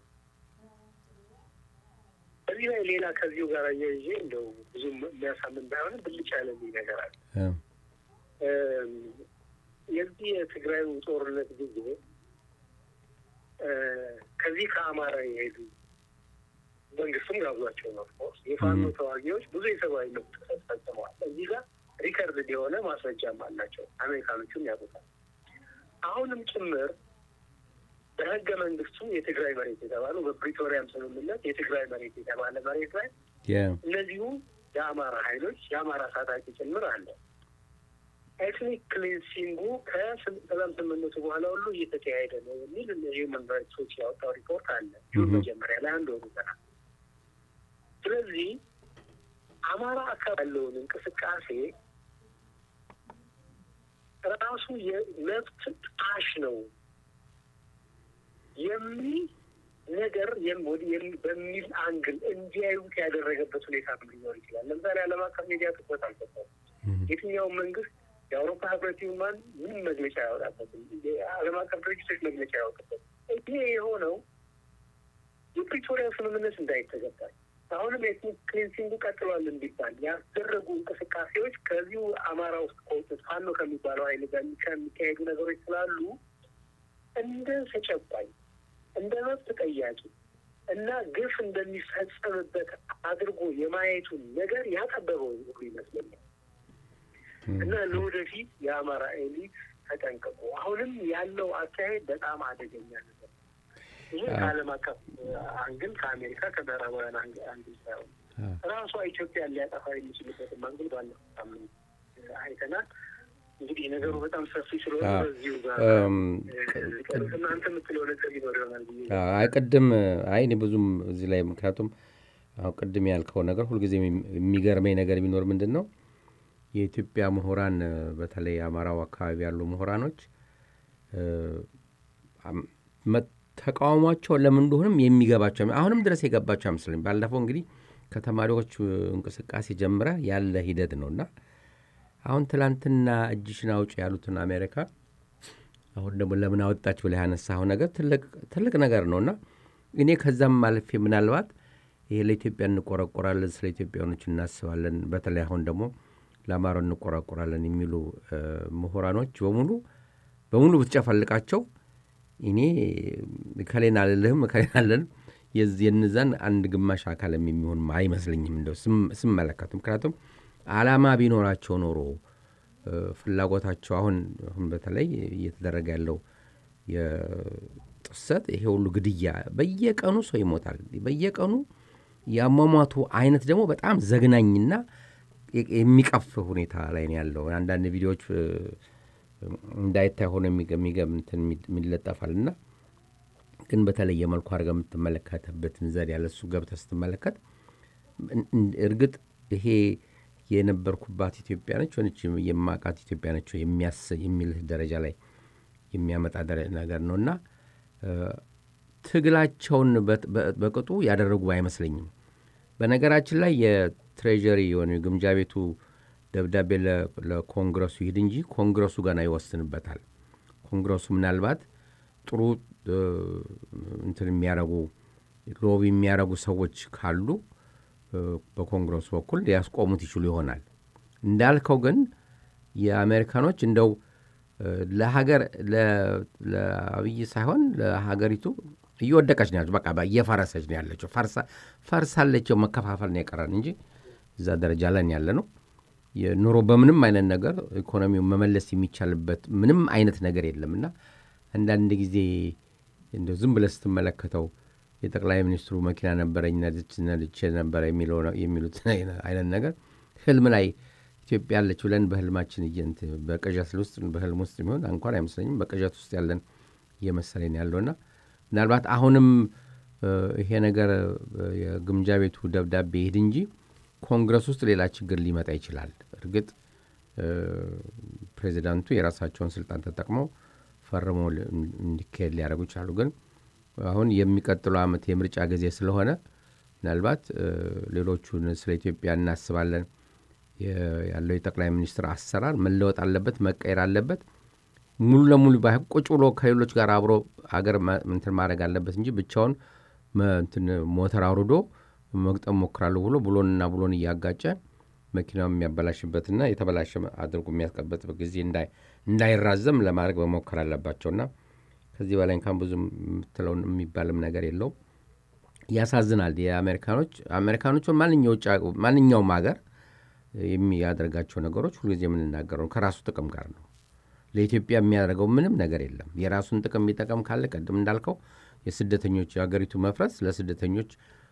በዚህ ላይ ሌላ ከዚሁ ጋር እያይዤ እንደው ብዙም የሚያሳምን ባይሆንም ብልጭ ያለልኝ ነገር አለ። አዎ እም፣ የዚህ የትግራዩ ጦርነት ጊዜ እ፣ ከዚህ ከአማራ የሄዱ መንግስቱም ጋብዟቸው ነው። ኦፍኮርስ የፋኖ ተዋጊዎች ብዙ የሰብአዊ መብት ጥሰት ፈጽመዋል። እዚህ ጋር ሪከርድ የሆነ ማስረጃም አላቸው። አሜሪካኖቹም ያውቁታል። አሁንም ጭምር በህገ መንግስቱ የትግራይ መሬት የተባለው በፕሪቶሪያም ስምምነት የትግራይ መሬት የተባለ መሬት ላይ የ- እነዚሁ የአማራ ኃይሎች የአማራ ታጣቂ ጭምር አለ። ኤትኒክ ክሊንሲንጉ ከሰላም ስምምነቱ በኋላ ሁሉ እየተካሄደ ነው የሚል ሂውማን ራይትስ ዎች ያወጣው ሪፖርት አለ ጁን Mhm. መጀመሪያ ላይ አንድ ወሩ ገና። ስለዚህ አማራ አካባቢ ያለውን እንቅስቃሴ ራሱ የመብት ጣሽ ነው የሚል ነገር የም- ወደ- የም- በሚል አንግል እንዲያዩት ያደረገበት ሁኔታ ሊኖር ይችላል። ለምሳሌ ዓለም አቀፍ ሚዲያ ትኩረት አልሰጠውም። የትኛውም መንግስት የአውሮፓ ህብረት ይሁን ማን ምንም መግለጫ ያወጣበትም የዓለም አቀፍ ድርጅቶች መግለጫ ያወጡበትም ይሄ የሆነው የፕሪቶሪያ ስምምነት እንዳይተገበር አሁንም የኤትኒክ ክሊንሲንጉ ቀጥሏል እንዲባል ያስደረጉ እንቅስቃሴዎች ከዚሁ አማራ ውስጥ ከወጡት ፋኖ ከሚባለው ኃይል ጋር የሚካሄዱ ነገሮች ስላሉ እንደ ተጨባኝ እንደ መብት ጠያቂ እና ግፍ እንደሚፈጸምበት አድርጎ የማየቱን ነገር ያጠበበው ሁሉ ይመስለኛል። እና ለወደፊት የአማራ ኤሊት ተጠንቀቁ። አሁንም ያለው አካሄድ በጣም አደገኛ ነገር ነው። ይህ ከዓለም አቀፍ አንግል ከአሜሪካ ከምዕራባውያን አንግ- አንግል ሳይሆን ራሷ ኢትዮጵያን ሊያጠፋ የሚችልበትን አንግል ባለፈው ሳምንት አይተናል። እንግዲህ ነገሩ በጣም ሰፊ ስለሆነ አዎ። በዚሁ ጋር እም፣ እናንተ የምትለው ነገር ይኖር ይሆናል ብዬ አይ ቅድም አይ እኔ ብዙም እዚህ ላይ ምክንያቱም አሁን ቅድም ያልከው ነገር ሁልጊዜ የሚ- የሚገርመኝ ነገር ቢኖር ምንድን ነው የኢትዮጵያ ምሁራን እ፣ በተለይ አማራው አካባቢ ያሉ ምሁራኖች እ፣ አም- መ- ተቃውሟቸው ለምን እንደሆንም የሚገባቸው አሁንም ድረስ የገባቸው አይመስለኝ። ባለፈው እንግዲህ ከተማሪዎች እንቅስቃሴ ጀምረ ያለ ሂደት ነው እና አሁን ትላንትና እጅሽን አውጭ ያሉትን አሜሪካ አሁን ደግሞ ለምን አወጣች ብለህ ያነሳኸው ነገር ትልቅ ነገር ነው እና እኔ ከዛም ማለፌ ምናልባት ይሄ ለኢትዮጵያ እንቆረቆራለን፣ ስለ ኢትዮጵያኖች እናስባለን፣ በተለይ አሁን ደግሞ ለአማራው እንቆረቆራለን የሚሉ ምሁራኖች በሙሉ በሙሉ ብትጨፈልቃቸው እኔ ከሌን አልልህም ከሌን አልልም የንዛን አንድ ግማሽ አካልም የሚሆን አይመስለኝም እንደው ስመለከቱ። ምክንያቱም አላማ ቢኖራቸው ኖሮ ፍላጎታቸው አሁን አሁን በተለይ እየተደረገ ያለው የጥሰት ይሄ ሁሉ ግድያ፣ በየቀኑ ሰው ይሞታል። በየቀኑ የአሟሟቱ አይነት ደግሞ በጣም ዘግናኝና የሚቀፍ ሁኔታ ላይ ነው ያለው። አንዳንድ ቪዲዮዎች እንዳይታይ ሆነ የሚለጠፋል እና ግን በተለየ መልኩ አድርገህ የምትመለከትበትን ዘዴ ያለ እሱ ገብተህ ስትመለከት እርግጥ ይሄ የነበርኩባት ኢትዮጵያ ነች ሆነች የማቃት ኢትዮጵያ ነች የሚልህ ደረጃ ላይ የሚያመጣ ነገር ነው እና ትግላቸውን በቅጡ ያደረጉ አይመስለኝም። በነገራችን ላይ የትሬዠሪ የሆነ ግምጃ ቤቱ ደብዳቤ ለኮንግረሱ ይሂድ እንጂ ኮንግረሱ ገና ይወስንበታል። ኮንግረሱ ምናልባት ጥሩ እንትን የሚያረጉ ሎቢ የሚያረጉ ሰዎች ካሉ በኮንግረሱ በኩል ሊያስቆሙት ይችሉ ይሆናል። እንዳልከው ግን የአሜሪካኖች እንደው ለሀገር ለአብይ ሳይሆን ለሀገሪቱ እየወደቀች ነው ያለችው። በቃ እየፈረሰች ነው ያለችው። ፈርሳለችው። መከፋፈል ነው የቀረን እንጂ እዛ ደረጃ ላይ ያለ ነው። ኑሮ በምንም አይነት ነገር ኢኮኖሚውን መመለስ የሚቻልበት ምንም አይነት ነገር የለም እና አንዳንድ ጊዜ እንደው ዝም ብለህ ስትመለከተው የጠቅላይ ሚኒስትሩ መኪና ነበረኝ ነድቼ ነበረ የሚሉት አይነት ነገር ህልም ላይ ኢትዮጵያ ያለች ብለን በህልማችን እየንት በቅዠት ውስጥ በህልም ውስጥ የሚሆን እንኳን አይመስለኝም በቅዠት ውስጥ ያለን እየመሰለኝ ያለውና ምናልባት አሁንም ይሄ ነገር የግምጃ ቤቱ ደብዳቤ ይሄድ እንጂ ኮንግረስ ውስጥ ሌላ ችግር ሊመጣ ይችላል። እርግጥ ፕሬዚዳንቱ የራሳቸውን ስልጣን ተጠቅመው ፈርመው እንዲካሄድ ሊያደርጉ ይችላሉ። ግን አሁን የሚቀጥለው ዓመት የምርጫ ጊዜ ስለሆነ ምናልባት ሌሎቹን ስለ ኢትዮጵያ እናስባለን ያለው የጠቅላይ ሚኒስትር አሰራር መለወጥ አለበት፣ መቀየር አለበት። ሙሉ ለሙሉ ባይሆን ቁጭ ብሎ ከሌሎች ጋር አብሮ አገር እንትን ማድረግ አለበት እንጂ ብቻውን ሞተር አውርዶ መግጠም ሞክራለሁ ብሎ ብሎንና ብሎን እያጋጨ መኪናው የሚያበላሽበትና የተበላሸ አድርጎ የሚያስቀበጥበት ጊዜ እንዳይራዘም ለማድረግ መሞከር አለባቸውና ከዚህ በላይ እንኳን ብዙ የምትለው የሚባልም ነገር የለውም። ያሳዝናል። የአሜሪካኖች አሜሪካኖቹ ማንኛውም ሀገር የሚያደርጋቸው ነገሮች ሁልጊዜ የምንናገረው ከራሱ ጥቅም ጋር ነው። ለኢትዮጵያ የሚያደርገው ምንም ነገር የለም። የራሱን ጥቅም የሚጠቀም ካለ ቅድም እንዳልከው የስደተኞች የሀገሪቱ መፍረስ ለስደተኞች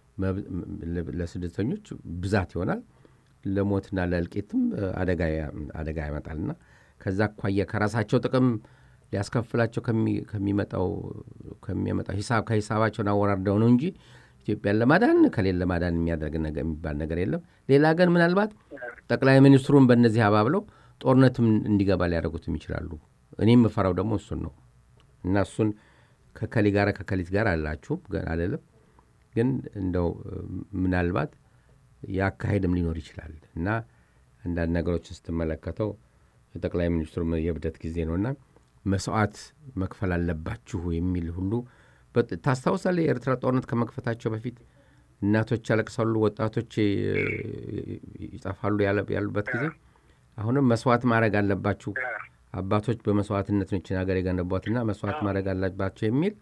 ለስደተኞች ብዛት ይሆናል። ለሞትና ለእልቂትም አደጋ ያመጣልና ከዛ አኳያ ከራሳቸው ጥቅም ሊያስከፍላቸው ከሚመጣው ከሚመጣው ሂሳብ ከሂሳባቸውን አወራርደው ነው እንጂ ኢትዮጵያን ለማዳን ከሌን ለማዳን የሚያደርግ የሚባል ነገር የለም። ሌላ ግን ምናልባት ጠቅላይ ሚኒስትሩን በእነዚህ አባብለው ጦርነትም እንዲገባ ሊያደርጉትም ይችላሉ። እኔ የምፈራው ደግሞ እሱን ነው እና እሱን ከከሊ ጋር ከከሊት ጋር አላችሁም አልልም፣ ግን እንደው ምናልባት የአካሄድም ሊኖር ይችላል እና አንዳንድ ነገሮችን ስትመለከተው የጠቅላይ ሚኒስትሩ የብደት ጊዜ ነውና መስዋዕት መክፈል አለባችሁ የሚል ሁሉ ታስታውሳለህ? የኤርትራ ጦርነት ከመክፈታቸው በፊት እናቶች ያለቅሳሉ፣ ወጣቶች ይጠፋሉ ያሉበት ጊዜ አሁንም መስዋዕት ማድረግ አለባችሁ፣ አባቶች በመስዋዕትነት ነችን ሀገር የገነቧትና መስዋዕት ማድረግ አለባቸው የሚል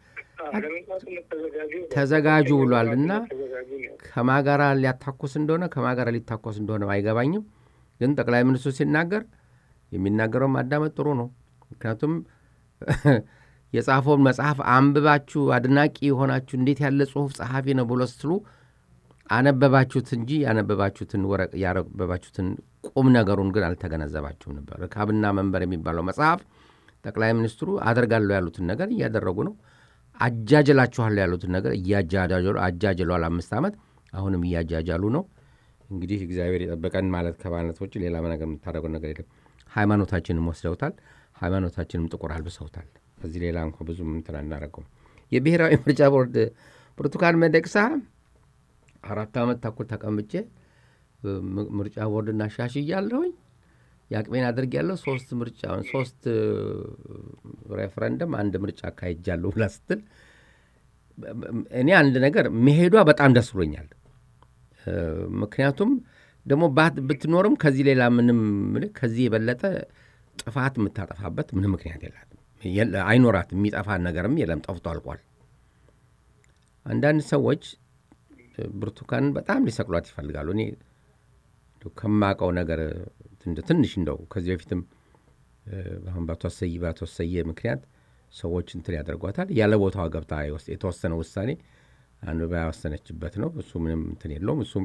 ተዘጋጁ ብሏል እና ከማጋራ ሊያታኮስ እንደሆነ ከማጋራ ሊታኮስ እንደሆነ አይገባኝም። ግን ጠቅላይ ሚኒስትሩ ሲናገር የሚናገረው ማዳመጥ ጥሩ ነው። ምክንያቱም የጻፈውን መጽሐፍ አንብባችሁ አድናቂ የሆናችሁ እንዴት ያለ ጽሁፍ ጸሐፊ ነው ብሎ ስትሉ አነበባችሁት እንጂ ያነበባችሁትን ወረቅ ያነበባችሁትን ቁም ነገሩን ግን አልተገነዘባችሁም ነበር። ርካብና መንበር የሚባለው መጽሐፍ ጠቅላይ ሚኒስትሩ አደርጋለሁ ያሉትን ነገር እያደረጉ ነው። አጃጀላችኋለሁ ያሉትን ነገር እያጃጃሉ አጃጀሏል። አምስት ዓመት አሁንም እያጃጃሉ ነው። እንግዲህ እግዚአብሔር የጠበቀን ማለት ከማለት ውጭ ሌላ ነገር የምታደርገው ነገር የለም። ሃይማኖታችንም ወስደውታል። ሃይማኖታችንም ጥቁር አልብሰውታል። ከዚህ ሌላ እንኳ ብዙ እንትን አናደርገውም። የብሔራዊ ምርጫ ቦርድ ብርቱካን ሚደቅሳ አራት ዓመት ተኩል ተቀምጬ ም- ምርጫ ቦርድ እናሻሽያለሁኝ የአቅሜን አድርጌያለሁ ሶስት ምርጫ ሶስት ሬፈረንደም አንድ ምርጫ አካሄጃለሁ ብላ ስትል እኔ አንድ ነገር መሄዷ በጣም ደስ ብሎኛል። እ፣ ምክንያቱም ደግሞ ባት- ብትኖርም ከዚህ ሌላ ምንም ምልህ ከዚህ የበለጠ ጥፋት የምታጠፋበት ምንም ምክንያት የላትም፣ የለ- አይኖራትም። የሚጠፋ ነገርም የለም፣ ጠፍቶ አልቋል። አንዳንድ ሰዎች እ፣ ብርቱካንን በጣም ሊሰቅሏት ይፈልጋሉ። እኔ እንደው ከማውቀው ነገር እንደ ትንሽ እንደው ከዚህ በፊትም እ፣ አሁን በአቶ አሰየ በአቶ አሰየ ምክንያት ሰዎች እንትን ያደርጓታል። ያለ ቦታዋ ገብታ የወስ- የተወሰነ ውሳኔ አንብባ ያወሰነችበት ነው። እሱ ምንም እንትን የለውም። እሱም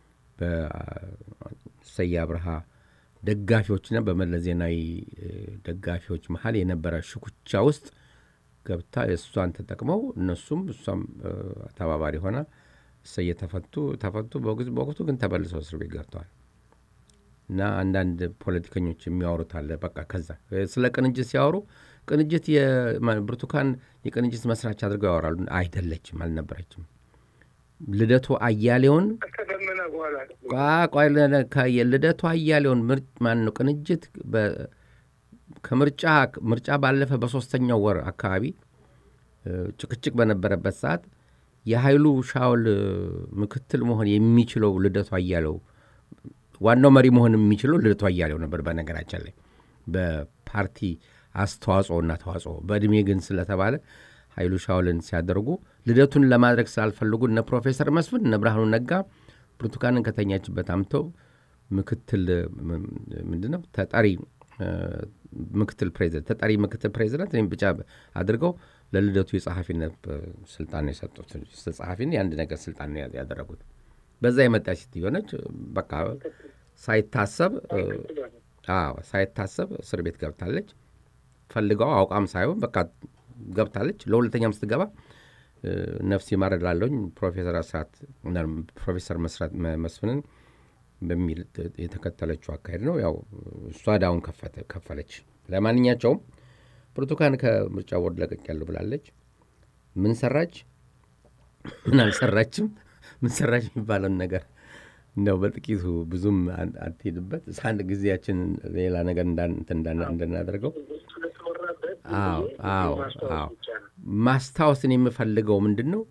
በሰየ አብርሃ ደጋፊዎችና በመለስ ዜናዊ እ፣ ደጋፊዎች መሀል የነበረ ሽኩቻ ውስጥ ገብታ እሷን ተጠቅመው እነሱም እሷም እ፣ ተባባሪ ሆና እሰየ ተፈቱ ተፈቱ። በወቅቱ በወቅቱ ግን ተመልሰው እስር ቤት ገብተዋል። እና አንዳንድ ፖለቲከኞች የሚያወሩት አለ። በቃ ከዛ እ፣ ስለ ቅንጅት ሲያወሩ ቅንጅት የማ- ብርቱካን የቅንጅት መስራች አድርገው ያወራሉ። አይደለችም፣ አልነበረችም። ልደቱ አያሌውን ከደመና በኋላ ቋ- ቋይ ለ- ከ- የልደቱ አያሌውን ምርጭ ማን ነው ቅንጅት በ- ከምርጫ ምርጫ ባለፈ በሶስተኛው ወር አካባቢ እ፣ ጭቅጭቅ በነበረበት ሰዓት የኃይሉ ሻውል እ፣ ምክትል መሆን የሚችለው ልደቱ አያሌው ዋናው መሪ መሆን የሚችለው ልደቱ አያሌው ነበር። በነገራችን ላይ በፓርቲ አስተዋጽኦና ተዋጽኦ በእድሜ ግን ስለተባለ ኃይሉ ሻውልን ሲያደርጉ ልደቱን ለማድረግ ስላልፈልጉ እነ ፕሮፌሰር መስፍን እነ ብርሃኑ ነጋ ብርቱካንን ከተኛችበት አምተው ምክትል ምንድን ነው ተጠሪ እ፣ ምክትል ፕሬዚደንት ተጠሪ ምክትል ፕሬዚደንት እኔም ብቻ አድርገው ለልደቱ የጸሐፊነት እ፣ ስልጣን ነው የሰጡት። ጸሐፊን የአንድ ነገር ስልጣን ነው ያደረጉት። በዛ የመጣች ሴትዮ ነች። በቃ ሳይታሰብ እ፣ አዎ ሳይታሰብ እስር ቤት ገብታለች። ፈልገው አውቃም ሳይሆን በቃ ገብታለች። ለሁለተኛም ስትገባ እ፣ ነፍስ ይማር እላለሁኝ ፕሮፌሰር አስራት ፕሮፌሰር መስራት መ- መስፍንን በሚል ት- የተከተለችው አካሄድ ነው። ያው እሷ ዳውን ከፈተ ከፈለች። ለማንኛቸውም ብርቱካን ከምርጫ ቦርድ ለቀቅ ያለው ብላለች። ምን ሰራች ምን አልሰራችም፣ ምን ሰራች የሚባለውን ነገር እንደው በጥቂቱ ብዙም አን- አትሄድበት አንድ ጊዜያችን ሌላ ነገር እንዳን- እንትን እንዳና- እንድናደርገው ስለተወራበት አዎ አዎ ማስታወስ አዎ ብቻ ነው። ማስታወስን የምፈልገው ምንድን ነው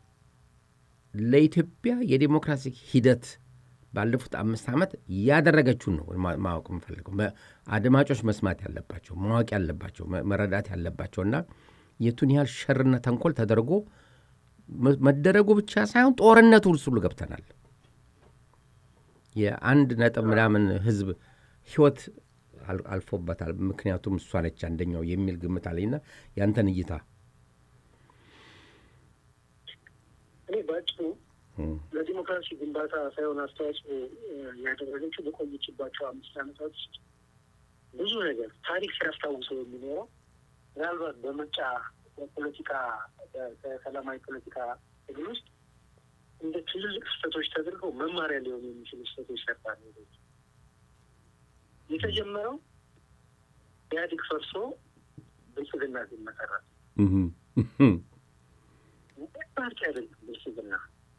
ለኢትዮጵያ የዴሞክራሲ ሂደት ባለፉት አምስት ዓመት ያደረገችውን ነው ማ- ማወቅ የምፈልገው። መ- አድማጮች መስማት ያለባቸው ማወቅ ያለባቸው መ- መረዳት ያለባቸው እና የቱን ያህል ሸርና ተንኮል ተደርጎ መ- መደረጉ ብቻ ሳይሆን ጦርነቱ ውስጥ ሁሉ ገብተናል። የአንድ ነጥብ ምናምን ህዝብ ህይወት አል- አልፎበታል። ምክንያቱም እሷ ነች አንደኛው የሚል ግምት አለኝና ያንተን እይታ እኔ ባጭሩ እም፣ ለዲሞክራሲ ግንባታ ሳይሆን አስተዋጽኦ እ፣ ያደረገችው በቆየችባቸው አምስት ዓመታት ውስጥ ብዙ ነገር ታሪክ ሲያስታውሰው የሚኖረው ምናልባት በምርጫ በፖለቲካ በ- በሰላማዊ ፖለቲካ ትግል ውስጥ እንደ ትልልቅ ስህተቶች ተደርገው መማሪያ ሊሆኑ የሚችሉ ስህተቶች ሰርታ ነው የሄደችው። የተጀመረው ኢህአዴግ ፈርሶ ብልጽግና ሲመሰረት እም፣ እም፣ ፓርቲ አይደለም ብልጽግና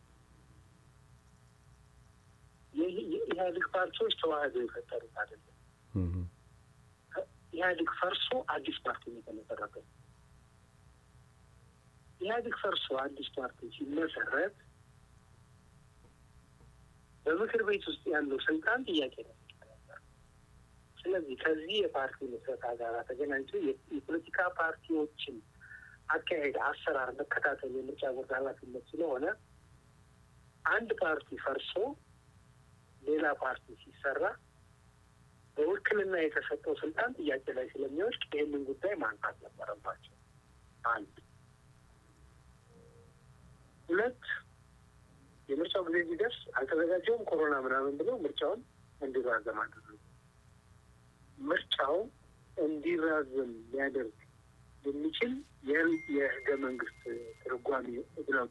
የኢ- የኢህአዴግ ፓርቲዎች ተዋህደው የፈጠሩት አይደለም። እም፣ ኢህአዴግ ፈርሶ አዲስ ፓርቲ ነው የተመሰረተው። ኢህአዴግ ፈርሶ አዲስ ፓርቲ ሲመሰረት በምክር ቤት ውስጥ ያለው ስልጣን ጥያቄ ነው። ስለዚህ ከዚህ የፓርቲ ምስረታ ጋር ተገናኝቶ የ- የፖለቲካ ፓርቲዎችን አካሄድ፣ አሰራር መከታተል የምርጫ ቦርድ ኃላፊነት ስለሆነ አንድ ፓርቲ ፈርሶ ሌላ ፓርቲ ሲሰራ በውክልና የተሰጠው ስልጣን ጥያቄ ላይ ስለሚወድቅ ይህንን ጉዳይ ማንሳት ነበረባቸው። አንድ ሁለት የምርጫው ጊዜ ሲደርስ አልተዘጋጀውም ኮሮና ምናምን ብለው ምርጫውን እንዲራዘም አደረጉ። ምርጫው እንዲራዘም ሊያደርግ የሚችል የህል- የህገ መንግስት ትርጓሜ ብለው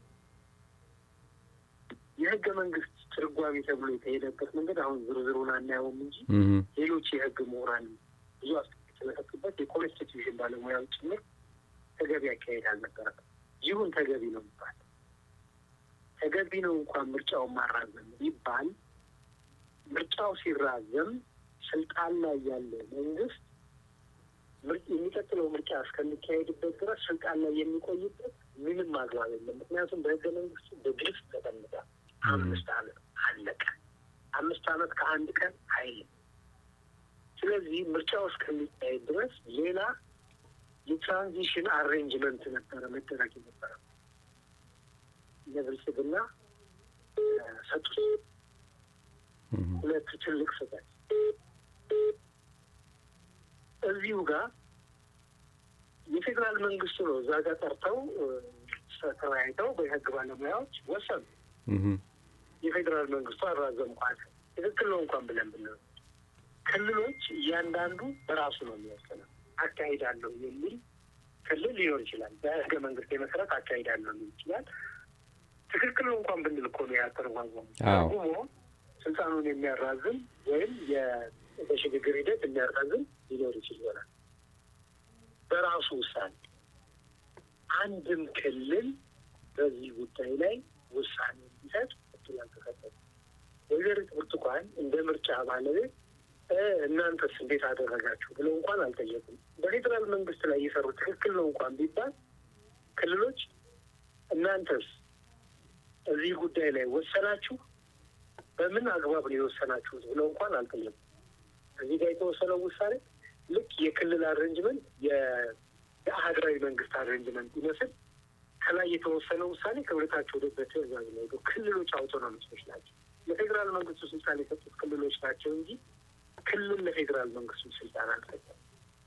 የህገ መንግስት ትርጓሜ ተብሎ የተሄደበት መንገድ አሁን ዝርዝሩን አናየውም እንጂ እም፣ ሌሎች የህግ ምሁራን ብዙ አስተያየት ስለሰጡበት የኮንስቲትዩሽን ባለሙያዎች ጭምር ተገቢ አካሄድ አልነበረም። ይሁን ተገቢ ነው ይባል ተገቢ ነው እንኳን ምርጫውን ማራዘም ይባል ምርጫው ሲራዘም ስልጣን ላይ ያለ መንግስት የሚቀጥለው ምርጫ እስከሚካሄድበት ድረስ ስልጣን ላይ የሚቆይበት ምንም አግባብ የለም። ምክንያቱም በህገ መንግስቱ በግልጽ ተቀምጧል። አምስት አመት አለቀ። አምስት አመት ከአንድ ቀን አይልም። ስለዚህ ምርጫው እስከሚካሄድ ድረስ ሌላ የትራንዚሽን አሬንጅመንት ነበረ መደረግ ነበረ። ለብልጽግና ሰጡት። ሁለት ትልቅ ስህተት እዚሁ ጋር የፌዴራል መንግስቱ ነው እዛ ጋር ጠርተው ተወያይተው በህግ ባለሙያዎች ወሰኑ። የፌዴራል መንግስቱ አራዘምኳል ትክክል ነው እንኳን ብለን ብን ክልሎች እያንዳንዱ በራሱ ነው የሚወስነው። አካሂዳለሁ የሚል ክልል ሊኖር ይችላል። በህገ መንግስት መሰረት አካሂዳለሁ ሊል ይችላል። ትክክል ነው እንኳን ብንል እኮ ነው ያተረጓጓሙ ተርጉሞ ስልጣኑን የሚያራዝም ወይም በሽግግር ሂደት የሚያራዝም ሊኖር ይችል ይሆናል። በራሱ ውሳኔ አንድም ክልል በዚህ ጉዳይ ላይ ውሳኔ እንዲሰጥ እድል አልተሰጠም። ወይዘሪት ብርቱካን እንደ ምርጫ ባለቤት እናንተስ እንዴት አደረጋችሁ ብለው እንኳን አልጠየቁም። በፌዴራል መንግስት ላይ እየሰሩ ትክክል ነው እንኳን ቢባል ክልሎች እናንተስ እዚህ ጉዳይ ላይ ወሰናችሁ፣ በምን አግባብ ነው የወሰናችሁት ብለው እንኳን አልጠየቁም። እዚህ ጋር የተወሰነው ውሳኔ ልክ የክልል አሬንጅመንት የአህዳዊ መንግስት አሬንጅመንት ይመስል ከላይ የተወሰነው ውሳኔ ከሁለታቸው ወደ በትእዛዝ ነው ሄደው ክልሎች አውቶኖሚስቶች ናቸው። ለፌዴራል መንግስቱ ስልጣን የሰጡት ክልሎች ናቸው እንጂ ክልል ለፌዴራል መንግስቱ ስልጣን አልሰጠም።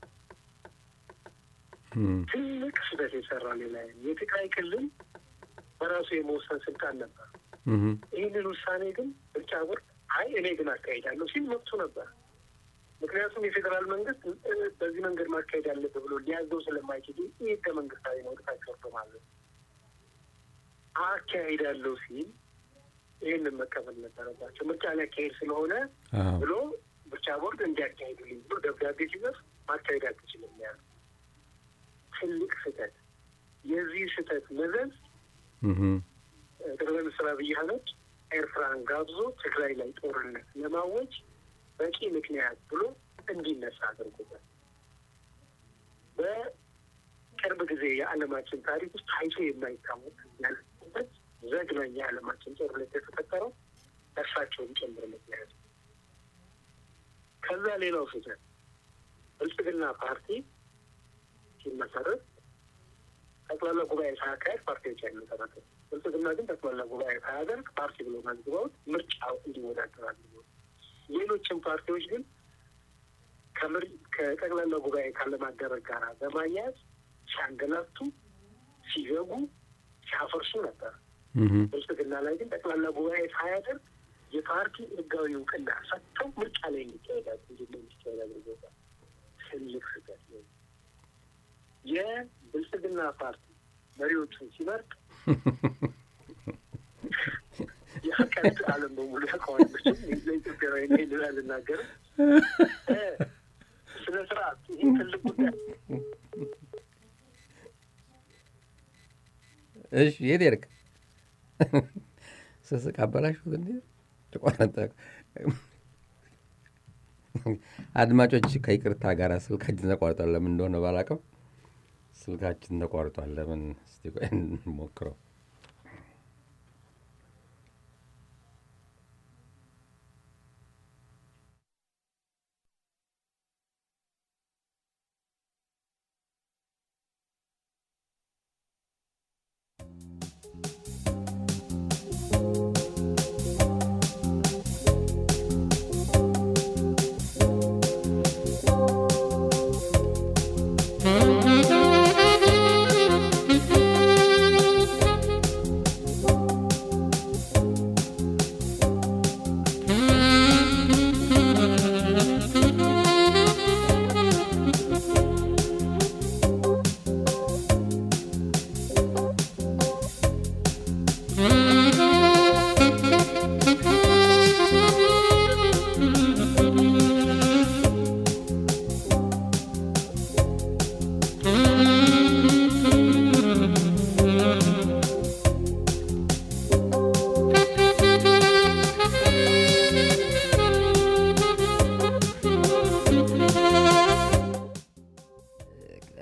ትልቅ ስህተት የሰራ ሌላ የትግራይ ክልል በራሱ የመወሰን ስልጣን ነበር። ይህንን ውሳኔ ግን ምርጫ ቦርድ አይ እኔ ግን አካሄዳለሁ ሲል መብቱ ነበር። ምክንያቱም የፌዴራል መንግስት በዚህ መንገድ ማካሄድ አለብህ ብሎ ሊያዘው ስለማይችል ይህ ህገ መንግስታዊ ነው፣ ወደታች ወርዶ ማለት አካሄዳለሁ ሲል ይህንን መቀበል ነበረባቸው። ምርጫ ሊያካሄድ ስለሆነ ብሎ ምርጫ ቦርድ እንዲያካሄዱልኝ ብሎ ደብዳቤ ሲጽፍ ማካሄድ አትችልም ያሉ ትልቅ ስህተት። የዚህ ስህተት መዘዝ ጠቅላይ ሚኒስትር አብይ አህመድ ኤርትራን ጋብዞ ትግራይ ላይ ጦርነት ለማወጅ በቂ ምክንያት ብሎ እንዲነሳ አድርጎታል። በቅርብ ጊዜ የዓለማችን ታሪክ ውስጥ ታይቶ የማይታወቅ ያለበት ዘግናኝ የዓለማችን ጦርነት የተፈጠረው እርሳቸውን ጨምር ምክንያት ከዛ ሌላው ስህተት ብልጽግና ፓርቲ ሲመሰረት ጠቅላላ ጉባኤ ሳያካሄድ ፓርቲዎች አይመሰረትም። ብልጽግና ግን ጠቅላላ ጉባኤ ሳያደርግ ፓርቲ ብሎ መዝግበውት ምርጫው እንዲወዳደር አድርገው ሌሎችም ፓርቲዎች ግን ከጠቅላላ ጉባኤ ካለማደረግ ጋር በማያያዝ ሲያንገላቱ፣ ሲዘጉ፣ ሲያፈርሱ ነበር። ብልጽግና ላይ ግን ጠቅላላ ጉባኤ ሳያደርግ የፓርቲ ህጋዊ እውቅና ሰጥተው ምርጫ ላይ እንዲካሄዳል እንዲ እንዲካሄድ አድርጎታል። ትልቅ ስህተት ነው። የብልጽግና ፓርቲ መሪዎቹን ሲመርጥ የአቀት ዓለም በሙሉ ያውቀዋለችም ለኢትዮጵያዊ ይህንን አልናገርም። ስነ ስርዓት ይህ ትልቅ ጉዳይ። እሺ የት ሄድክ? ስስቅ አበላሽሁት እንዴ? ተቋረጠ። አድማጮች ከይቅርታ ጋር ስልካችን ተቋርጧል። ለምን እንደሆነ ባላውቅም ስልካችን ተቋርጧል። ለምን እስቲ ቆይ እንሞክረው።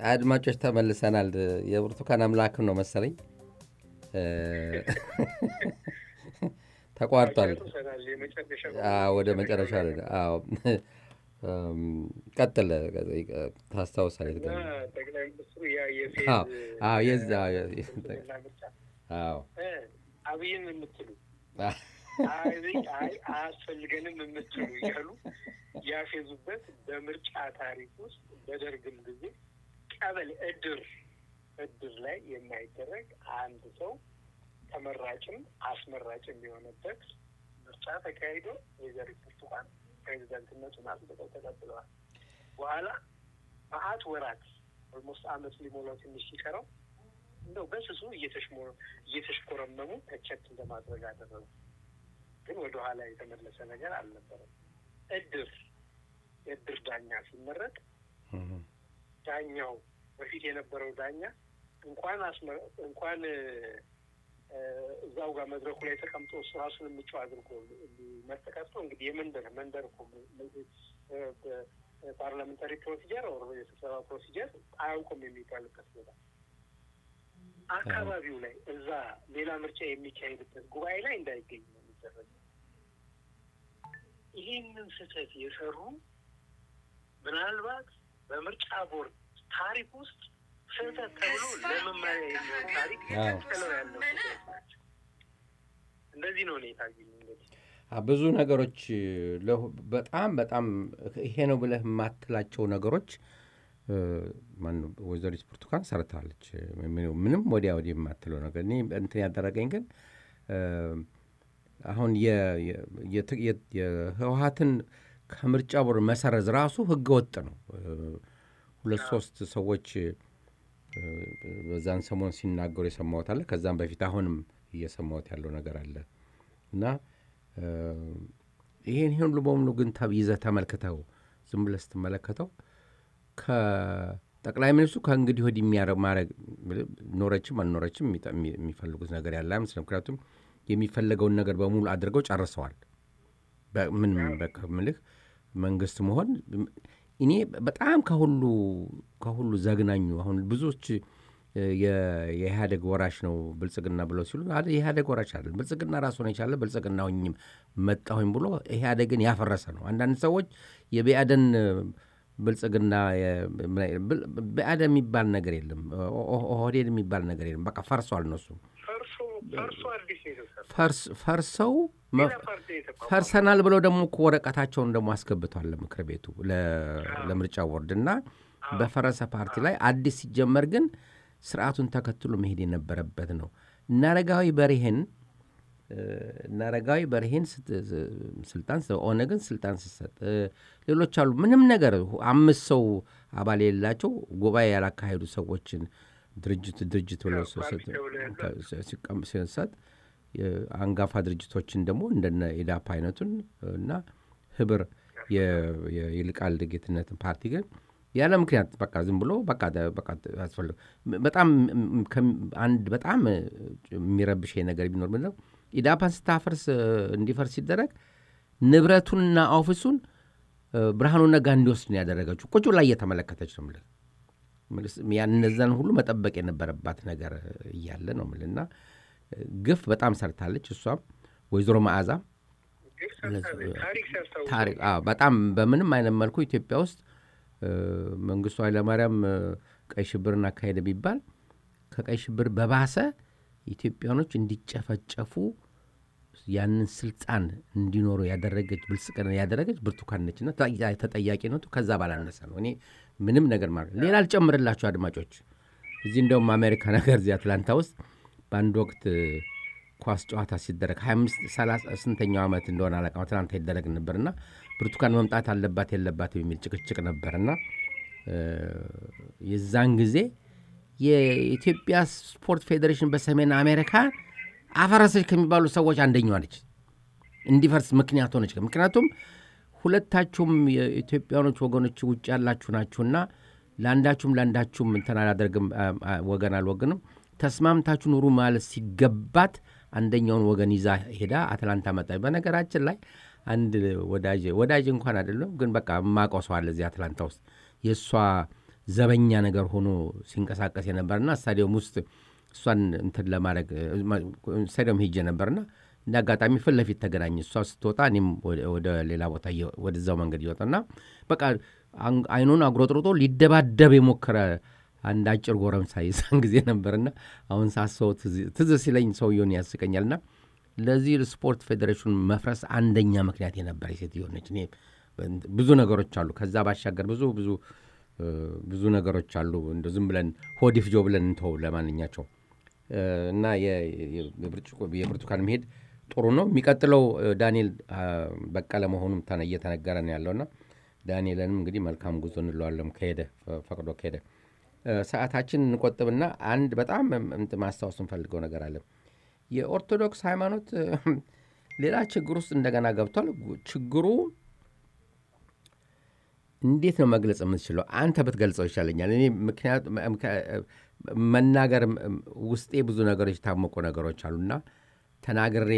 አድማጮች ተመልሰናል። የብርቱካን አምላክም ነው መሰለኝ እ፣ ተቋርጧል። ጨርሰናል። የመጨረሻ አዎ፣ ወደ መጨረሻ ላይ አዎ። እም፣ ቀጥል ታስታውሳለህ? እና ጠቅላይ ሚኒስትሩ ያ የፌዝ አዎ፣ አዎ፣ የዛ ብልጽግና ምርጫ አዎ እ፣ አብይን የምትሉ አብይ አይ አያስፈልገንም የምትሉ እያሉ ያፌዙበት በምርጫ ታሪክ ውስጥ በደርግም ጊዜ ቀበሌ እድር እድር ላይ የማይደረግ አንድ ሰው ተመራጭም አስመራጭም የሆነበት ምርጫ ተካሂዶ ወይዘሪት ብርቱካን ፕሬዚደንትነቱን አጽድቀው ተቀብለዋል። በኋላ መአት ወራት ኦልሞስት አመት ሊሞላው ትንሽ ሲቀረው እንደው በስሱ እየተሽሞ- እየተሽኮረመሙ ተቸት እንደማድረግ አደረጉ። ግን ወደ ኋላ የተመለሰ ነገር አልነበረም። እድር የእድር ዳኛ ሲመረጥ እም፣ ዳኛው በፊት የነበረው ዳኛ እንኳን አስመ- እንኳን እ፣ እዛው ጋር መድረኩ ላይ ተቀምጦ እሱ ራሱን ምቹ አድርጎ ሊመርጥ ቀርቶ እንግዲህ የመንደር መንደር እኮ ፓርላሜንታሪ ፕሮሲጀር ኦር የስብሰባ ፕሮሲጀር አያውቁም የሚባልበት ቦታ አካባቢው ላይ እዛ ሌላ ምርጫ የሚካሄድበት ጉባኤ ላይ እንዳይገኝ ነው የሚደረገው። ይህንን ስህተት የሰሩ ምናልባት በምርጫ ቦርድ ታሪክ ውስጥ ስህተት ተብሎ ለመማሪያ የሚሆን ታሪክ አዎ። ጥለው ያለው ስህተት ናቸው። እንደዚህ ነው እኔ የታየኝ እንግዲህ አ፣ ብዙ ነገሮች ለሁ- በጣም በጣም ይሄ ነው ብለህ የማትላቸው ነገሮች እ፣ ማነው ወይዘሪት ብርቱካን ሰርታለች። ምንም- ምንም ወዲያ ወዲህ የማትለው ነገር እኔ እንትን ያደረገኝ ግን እ፣ አሁን የ- የ- የት- የ- የህወሀትን ከምርጫ ቦርድ መሰረዝ ራሱ ህገ ወጥ ነው። እ፣ ሁለት ሶስት ሰዎች እ፣ በዛን ሰሞን ሲናገሩ የሰማሁት አለ። ከዛም በፊት አሁንም እየሰማሁት ያለው ነገር አለ እና እ፣ ይሄን ይሄን ሁሉ በሙሉ ግን ተ- ይዘህ ተመልክተው ዝም ብለህ ስትመለከተው ከጠቅላይ ሚኒስትሩ ከእንግዲህ ወዲህ የሚያረ- ማድረግ ኖረችም አልኖረችም የሚጠ- የሚ- የሚፈልጉት ነገር ያለ አይመስልም። ምክንያቱም የሚፈለገውን ነገር በሙሉ አድርገው ጨርሰዋል። ምን ምልህ መንግስት መሆን እኔ በጣም ከሁሉ ከሁሉ ዘግናኙ አሁን ብዙዎች እ፣ የ- የኢህአዴግ ወራሽ ነው ብልጽግና ብለው ሲሉ አደ- የኢህአዴግ ወራሽ አለ ብልጽግና ራሱን የቻለ ብልጽግና ሆኝም መጣሁኝ ብሎ ኢህአዴግን ያፈረሰ ነው። አንዳንድ ሰዎች የብአዴን ብልጽግና የ- ብል- ብአዴን የሚባል ነገር የለም፣ ኦ- ኦ- ኦህዴድ የሚባል ነገር የለም። በቃ ፈርሷል። እነሱ ፈርሶ ፈርሶ አዲስ ነው የተሰራው። ፈርስ- ፈርሰው መ- ሌላ ፓርቲ ነው የተቋቋመው። ፈርሰናል ብለው ደግሞ እኮ ወረቀታቸውን ደግሞ አስገብቷል ለምክር ቤቱ ለ- ለምርጫ ቦርድ እና በፈረሰ ፓርቲ ላይ አዲስ ሲጀመር ግን ስርዓቱን ተከትሎ መሄድ የነበረበት ነው። እነ አረጋዊ በርሄን እ፣ እነ አረጋዊ በርሄን ስት- ስልጣን ስ- ኦነግን ስልጣን ሲሰጥ እ፣ ሌሎች አሉ ምንም ነገር አምስት ሰው አባል የሌላቸው ጉባኤ ያላካሄዱ ሰዎችን ድርጅት ድርጅት ብለው ስ- ስ- ሲቀም- ሲሰጥ የአንጋፋ ድርጅቶችን ደግሞ እንደነ ኢዳፓ አይነቱን እና ህብር የ- የ- የይልቃል ጌትነትን ፓርቲ ግን ያለ ምክንያት በቃ ዝም ብሎ በቃ ደ- በቃ ያስፈልግ በጣም ም- ከም- አንድ በጣም የሚረብሽ ነገር ቢኖር ምንድን ነው ኢዳፓን ስታፈርስ እ፣ እንዲፈርስ ሲደረግ ንብረቱንና ኦፊሱን እ፣ ብርሃኑ ነጋ እንዲወስድ ነው ያደረገችው። ቁጭ ላይ እየተመለከተች ነው የምልህ። ምልስ ያን እነዛን ሁሉ መጠበቅ የነበረባት ነገር እያለ ነው የምልህ እና ግፍ በጣም ሰርታለች። እሷም ወይዘሮ መዓዛ ግፍ ሰርታለች። ታሪክ ሲያስታውስ ታሪክ አዎ፣ በጣም በምንም አይነት መልኩ ኢትዮጵያ ውስጥ እ፣ መንግስቱ ኃይለማርያም እ፣ ቀይ ሽብርን አካሄደ ቢባል ከቀይ ሽብር በባሰ ኢትዮጵያኖች እንዲጨፈጨፉ ያንን ስልጣን እንዲኖሩ ያደረገች ብልጽግና ያደረገች ብርቱካን ነችና ተጠያ- ተጠያቂነቱ ከዛ ባላነሰ ነው። እኔ ምንም ነገር ማለት ሌላ አልጨምርላችሁ አድማጮች። እዚህ እንደውም አሜሪካ ነገር እዚህ አትላንታ ውስጥ በአንድ ወቅት እ፣ ኳስ ጨዋታ ሲደረግ 25 30 ስንተኛው ዓመት እንደሆነ አላውቅም አትላንታ ይደረግ ነበርና ብርቱካን መምጣት አለባት የለባትም የሚል ጭቅጭቅ ነበርና እ፣ የዛን ጊዜ የኢትዮጵያ ስፖርት ፌዴሬሽን በሰሜን አሜሪካ አፈረሰች ከሚባሉ ሰዎች አንደኛዋ ነች። እንዲፈርስ ምክንያት ሆነች። ምክንያቱም ሁለታችሁም የኢትዮጵያኖች ወገኖች ውጭ ያላችሁ ናችሁና ለአንዳችሁም ለአንዳችሁም እንትን አላደርግም አ- አ- ወገን አልወግንም ተስማምታችሁ ኑሩ ማለት ሲገባት አንደኛውን ወገን ይዛ ሄዳ አትላንታ መጣ። በነገራችን ላይ አንድ ወዳጅ ወዳጅ እንኳን አይደለም ግን በቃ የማውቀው ሰው አለ እዚህ አትላንታ ውስጥ የእሷ ዘበኛ ነገር ሆኖ ሲንቀሳቀስ የነበርና ስታዲየም ውስጥ እሷን እንትን ለማድረግ ስታዲየም ሄጄ ነበርና እንደ አጋጣሚ ፊት ለፊት ተገናኘ። እሷ ስትወጣ እኔም ወደ ሌላ ቦታ ወደዛው መንገድ እየወጣና በቃ አይኑን አጉረጥርጦ ሊደባደብ የሞከረ አንድ አጭር ጎረምሳ የዛን ጊዜ ነበርና አሁን ሳስበው ትዝ ሲለኝ ሰውየውን ያስቀኛልና ለዚህ ስፖርት ፌዴሬሽን መፍረስ አንደኛ ምክንያት የነበረ ሴትዮ ነች። እኔ ብዙ ነገሮች አሉ። ከዛ ባሻገር ብዙ ብዙ ብዙ ነገሮች አሉ። እንደ ዝም ብለን ሆዲፍጆ ብለን እንተው ለማንኛቸው እና የብርቱካን መሄድ ጥሩ ነው። የሚቀጥለው ዳንኤል በቀለ መሆኑም እየተነገረ ነው ያለውና ዳንኤልንም እንግዲህ መልካም ጉዞ እንለዋለን ከሄደ ፈቅዶ ከሄደ። ሰዓታችን እንቆጥብና አንድ በጣም ማስታወስ እንፈልገው ነገር አለ። የኦርቶዶክስ ሃይማኖት ሌላ ችግር ውስጥ እንደገና ገብቷል። ችግሩ እንዴት ነው መግለጽ የምትችለው? አንተ ብትገልጸው ይሻለኛል። እኔ ምክንያት መናገር ውስጤ ብዙ ነገሮች የታመቁ ነገሮች አሉና ተናግሬ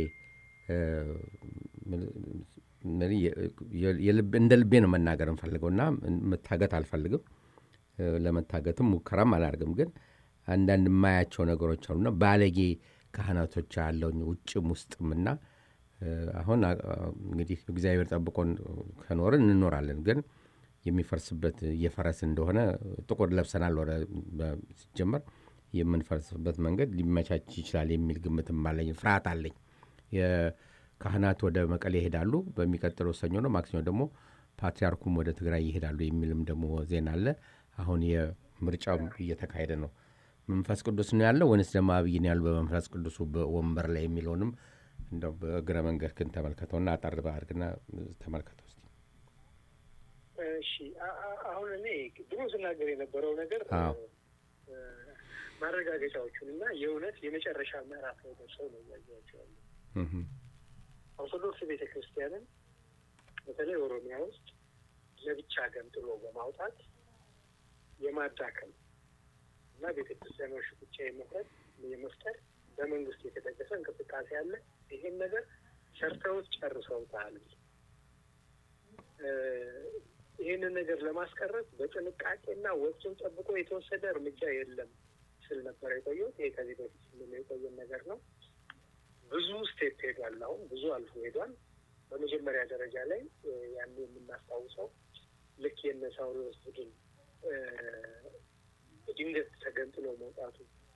እንደ ልቤ ነው መናገር እንፈልገው እና መታገት አልፈልግም። ለመታገትም ሙከራም አላደርግም። ግን አንዳንድ የማያቸው ነገሮች አሉና ባለጌ ካህናቶች ያለውን ውጭም ውስጥም እና አሁን እንግዲህ እግዚአብሔር ጠብቆን ከኖርን እንኖራለን። ግን የሚፈርስበት እየፈረስ እንደሆነ ጥቁር ለብሰናል። ወደ ሲጀመር የምንፈርስበት መንገድ ሊመቻች ይችላል የሚል ግምትም አለኝ፣ ፍርሃት አለኝ። የካህናት ወደ መቀሌ ይሄዳሉ። በሚቀጥለው ሰኞ ነው ማክሰኞ ደግሞ ፓትሪያርኩም ወደ ትግራይ ይሄዳሉ የሚልም ደግሞ ዜና አለ። አሁን የምርጫው እየተካሄደ ነው። መንፈስ ቅዱስ ነው ያለው ወይንስ ደግሞ አብይ ነው ያለው በመንፈስ ቅዱሱ በወንበር ላይ የሚለውንም እንደው በእግረ መንገድ ግን ተመልከተውና አጠር አድርግና ተመልከተው እስኪ። እሺ አሁን እኔ ድሮ ስናገር የነበረው ነገር ማረጋገጫዎቹን እና የእውነት የመጨረሻ ምዕራፍ ላይ ደርሰው ነው እያየኋቸው ያለ ኦርቶዶክስ ቤተ ክርስቲያንን በተለይ ኦሮሚያ ውስጥ ለብቻ ገንጥሎ በማውጣት የማዳከም እና ቤተ ክርስቲያኖች ብቻ የመፍረት የመፍጠር በመንግስት የተደገፈ እንቅስቃሴ አለ። ይሄን ነገር ሰርተውት ጨርሰውታል። ይህንን ነገር ለማስቀረት በጥንቃቄና ወቅቱን ጠብቆ የተወሰደ እርምጃ የለም ስል ነበር የቆየሁት። ይሄ ከዚህ በፊት ስል የቆየን ነገር ነው። ብዙ ስቴፕ ሄዷል። አሁን ብዙ አልፎ ሄዷል። በመጀመሪያ ደረጃ ላይ ያን የምናስታውሰው ልክ የነ ሳውሪዎስ ቡድን ድንገት ተገንጥሎ መውጣቱ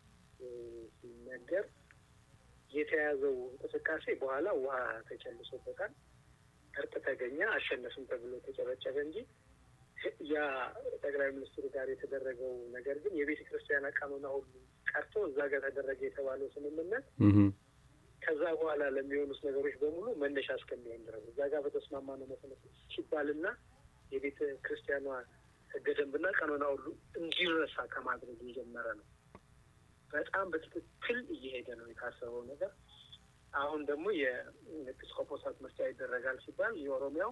ሲነገር የተያዘው እንቅስቃሴ በኋላ ውሃ ተጨልሶበታል። እርቅ ተገኘ፣ አሸነፍም ተብሎ ተጨበጨበ እንጂ ያ ጠቅላይ ሚኒስትሩ ጋር የተደረገው ነገር ግን የቤተ ክርስቲያን አቃመና ሁሉ ቀርቶ እዛ ጋር ተደረገ የተባለው ስምምነት ከዛ በኋላ ለሚሆኑት ነገሮች በሙሉ መነሻ እስከሚሆን ድረስ እዛ ጋር በተስማማ ነው መሰረት ሲባልና የቤተ ክርስቲያኗ ሕገ ደንብና ቀኖና ሁሉ እንዲረሳ ከማድረግ የጀመረ ነው። በጣም በትክክል እየሄደ ነው የታሰበው ነገር። አሁን ደግሞ የኤጲስቆጶሳት ምርጫ ይደረጋል ሲባል የኦሮሚያው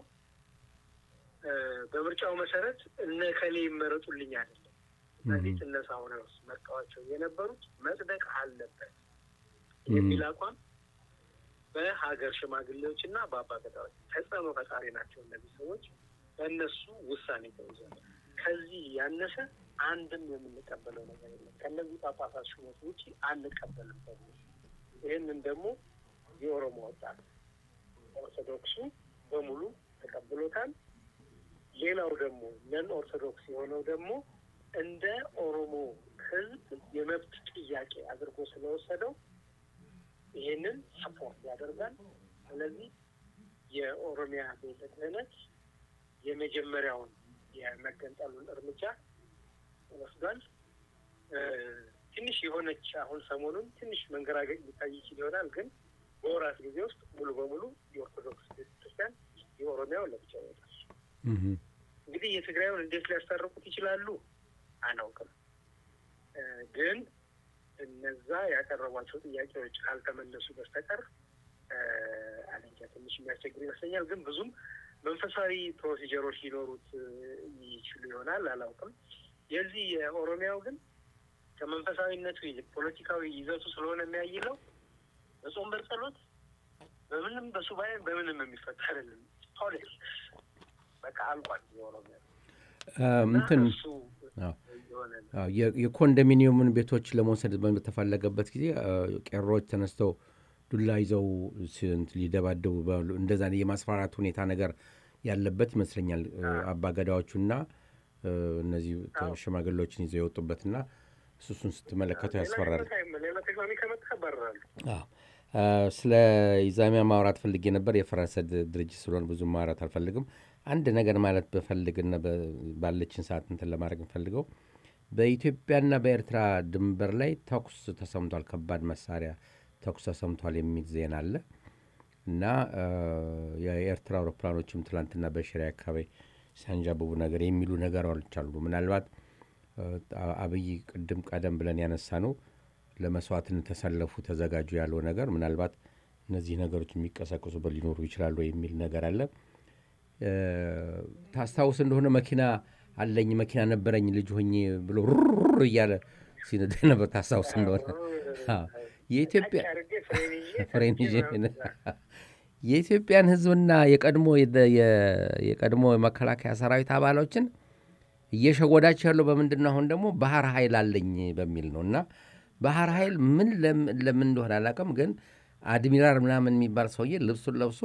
በምርጫው መሰረት እነ ከሌ ይመረጡልኝ አይደለም በፊት እነ ሳውሪዎስ መርጠዋቸው የነበሩት መጽደቅ አለበት የሚል አቋም በሀገር ሽማግሌዎች እና በአባ ገዳዎች ተጽዕኖ ፈጣሪ ናቸው እነዚህ ሰዎች። በእነሱ ውሳኔ ተይዟል። ከዚህ ያነሰ አንድም የምንቀበለው ነገር የለም። ከእነዚህ ጳጳሳት ሹመት ውጭ አንቀበልም ተብሎ ይህንን ደግሞ የኦሮሞ ወጣት ኦርቶዶክሱ በሙሉ ተቀብሎታል። ሌላው ደግሞ ነን ኦርቶዶክስ የሆነው ደግሞ እንደ ኦሮሞ ሕዝብ የመብት ጥያቄ አድርጎ ስለወሰደው ይህንን ሰፖርት ያደርጋል። ስለዚህ የኦሮሚያ ቤተ ክህነት የመጀመሪያውን የመገንጠሉን እርምጃ ወስዷል። ትንሽ የሆነች አሁን ሰሞኑን ትንሽ መንገራገጭ ሊታይ ይችል ይሆናል፣ ግን በወራት ጊዜ ውስጥ ሙሉ በሙሉ የኦርቶዶክስ ቤተክርስቲያን የኦሮሚያው ለብቻ ይወጣል። እንግዲህ የትግራዩን እንዴት ሊያስታርቁት ይችላሉ አናውቅም፣ ግን እነዛ ያቀረቧቸው ጥያቄዎች ካልተመለሱ በስተቀር አለንጃ ትንሽ የሚያስቸግር ይመስለኛል። ግን ብዙም መንፈሳዊ ፕሮሲጀሮች ሊኖሩት ይችሉ ይሆናል አላውቅም። የዚህ የኦሮሚያው ግን ከመንፈሳዊነቱ ይልቅ ፖለቲካዊ ይዘቱ ስለሆነ የሚያይለው በጾም በጸሎት በምንም በሱባኤ በምንም የሚፈታ አይደለም። ፖሊስ በቃ አልቋል። የኦሮሚያ እንትን እሱ አዎ። የሆነ ነው። አዎ፣ የ- የኮንዶሚኒየሙን ቤቶች ለመውሰድ በተፈለገበት ጊዜ አ፣ ቄሮዎች ተነስተው ዱላ ይዘው ስንት ሊደባደቡ ባሉ እንደዛ የማስፈራራት ሁኔታ ነገር ያለበት ይመስለኛል። አባገዳዎቹና አ፣ እነዚህ ሽማግሌዎችን ይዘው የወጡበትና እሱ እሱን ስትመለከተው ያስፈራል። ሌላ ህይወት ሌላ ተቃዋሚ ከመጣ ያባርራሉ። አዎ። አ፣ ስለ ኢዛሚያ ማውራት ፈልጌ ነበር። የፈረንሰ ድ- ድርጅት ስለሆነ ብዙ ማውራት አልፈልግም። አንድ ነገር ማለት በፈልግና በ- ባለችን ሰዓት እንትን ለማድረግ እንፈልገው በኢትዮጵያና በኤርትራ ድንበር ላይ ተኩስ ተሰምቷል፣ ከባድ መሳሪያ ተኩስ ተሰምቷል የሚል ዜና አለ እና አ፣ የኤርትራ አውሮፕላኖችም ትላንትና በሽሬ አካባቢ ሲያንዣብቡ ነገር የሚሉ ነገሮች አሉ። ምናልባት አ፣ አብይ ቅድም ቀደም ብለን ያነሳ ነው ለመስዋዕትነት ተሰለፉ ተዘጋጁ ያለው ነገር ምናልባት እነዚህ ነገሮች የሚቀሰቅሱበት ሊኖሩ ይችላሉ የሚል ነገር አለ። እ፣ ታስታውስ እንደሆነ መኪና አለኝ መኪና ነበረኝ ልጅ ሆኜ ብሎ ሩር እያለ ሲነዳ ነበር። ታስታውስ እንደሆነ አዎ። የኢትዮጵያ አድርጌ ፍሬን ይዤ ፍሬን ይዤ የኢትዮጵያን ሕዝብና የቀድሞ የደ- የ- የቀድሞ የመከላከያ ሰራዊት አባሎችን እየሸወዳቸው ያለው በምንድን ነው? አሁን ደግሞ ባህር ኃይል አለኝ በሚል ነው እና ባህር ኃይል ምን ለም- ለምን እንደሆነ አላውቅም፣ ግን አድሚራል ምናምን የሚባል ሰውዬ ልብሱን ለብሶ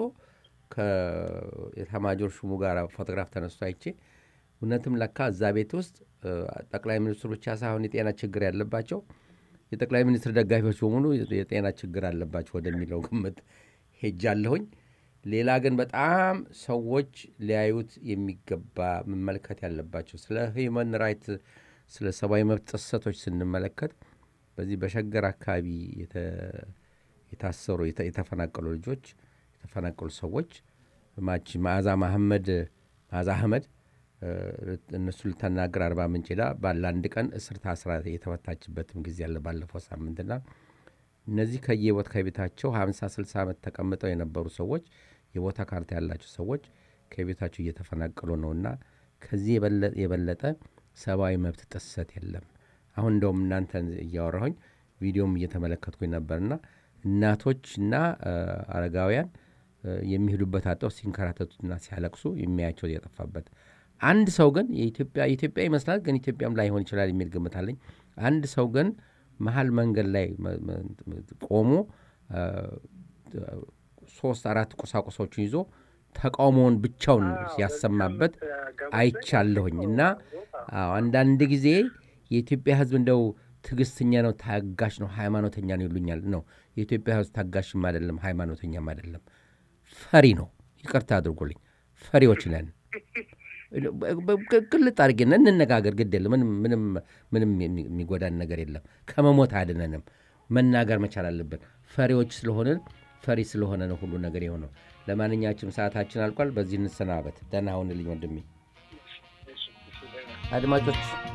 ከኤታማዦር ሹሙ ጋር ፎቶግራፍ ተነስቶ አይቼ እውነትም ለካ እዛ ቤት ውስጥ እ፣ ጠቅላይ ሚኒስትሩ ብቻ ሳይሆን የጤና ችግር ያለባቸው የጠቅላይ ሚኒስትር ደጋፊዎች በሙሉ የጤና ችግር አለባቸው ወደሚለው ግምት ሄጃለሁኝ። ሌላ ግን በጣም ሰዎች ሊያዩት የሚገባ መመልከት ያለባቸው ስለ ሂውመን ራይት ስለ ሰብአዊ መብት ጥሰቶች ስንመለከት በዚህ በሸገር አካባቢ የተ- የታሰሩ የተ- የተፈናቀሉ ልጆች የተፈናቀሉ ሰዎች ማች መዓዛ መሐመድ መዓዛ አህመድ እ፣ እነሱ ልታናገር አርባ ምንጭ ሄዳ ባለ አንድ ቀን እስር ታስራ የተፈታችበትም ጊዜ አለ ባለፈው ሳምንትና እነዚህ ከየቦታ ከቤታቸው 50 60 ዓመት ተቀምጠው የነበሩ ሰዎች የቦታ ካርታ ያላቸው ሰዎች ከቤታቸው እየተፈናቀሉ ነውና ከዚህ የበለ- የበለጠ ሰብአዊ መብት ጥሰት የለም። አሁን እንደውም እናንተ እያወራሁኝ ቪዲዮም እየተመለከትኩኝ ነበርና እናቶችና እ፣ አረጋውያን እ፣ የሚሄዱበት አጠው ሲንከራተቱና ሲያለቅሱ የሚያያቸው የጠፋበት አንድ ሰው ግን የኢትዮጵያ ኢትዮጵያ ይመስላል ግን ኢትዮጵያም ላይሆን ይችላል የሚል ግምት አለኝ። አንድ ሰው ግን መሀል መንገድ ላይ መ- መ- ቆሞ አ፣ ሶስት አራት ቁሳቁሶችን ይዞ ተቃውሞውን ብቻውን ያሰማበት አይቻለሁኝ እና አዎ፣ አንዳንድ ጊዜ የኢትዮጵያ ሕዝብ እንደው ትዕግስተኛ ነው፣ ታጋሽ ነው፣ ሃይማኖተኛ ነው ይሉኛል። ነው የኢትዮጵያ ሕዝብ ታጋሽም አይደለም፣ ሃይማኖተኛም አይደለም፣ ፈሪ ነው። ይቅርታ አድርጎልኝ፣ ፈሪዎች ነን። ግልጥ አድርጌ እንነጋገር፣ ግድ የለም ምንም ምንም ምንም የሚ- የሚጎዳን ነገር የለም። ከመሞት አያድነንም። መናገር መቻል አለብን። ፈሪዎች ስለሆንን ፈሪ ስለሆነ ነው ሁሉ ነገር የሆነው። ለማንኛችም ሰዓታችን አልቋል። በዚህ እንሰናበት። ደህና ሁንልኝ ወንድሜ። አድማጮች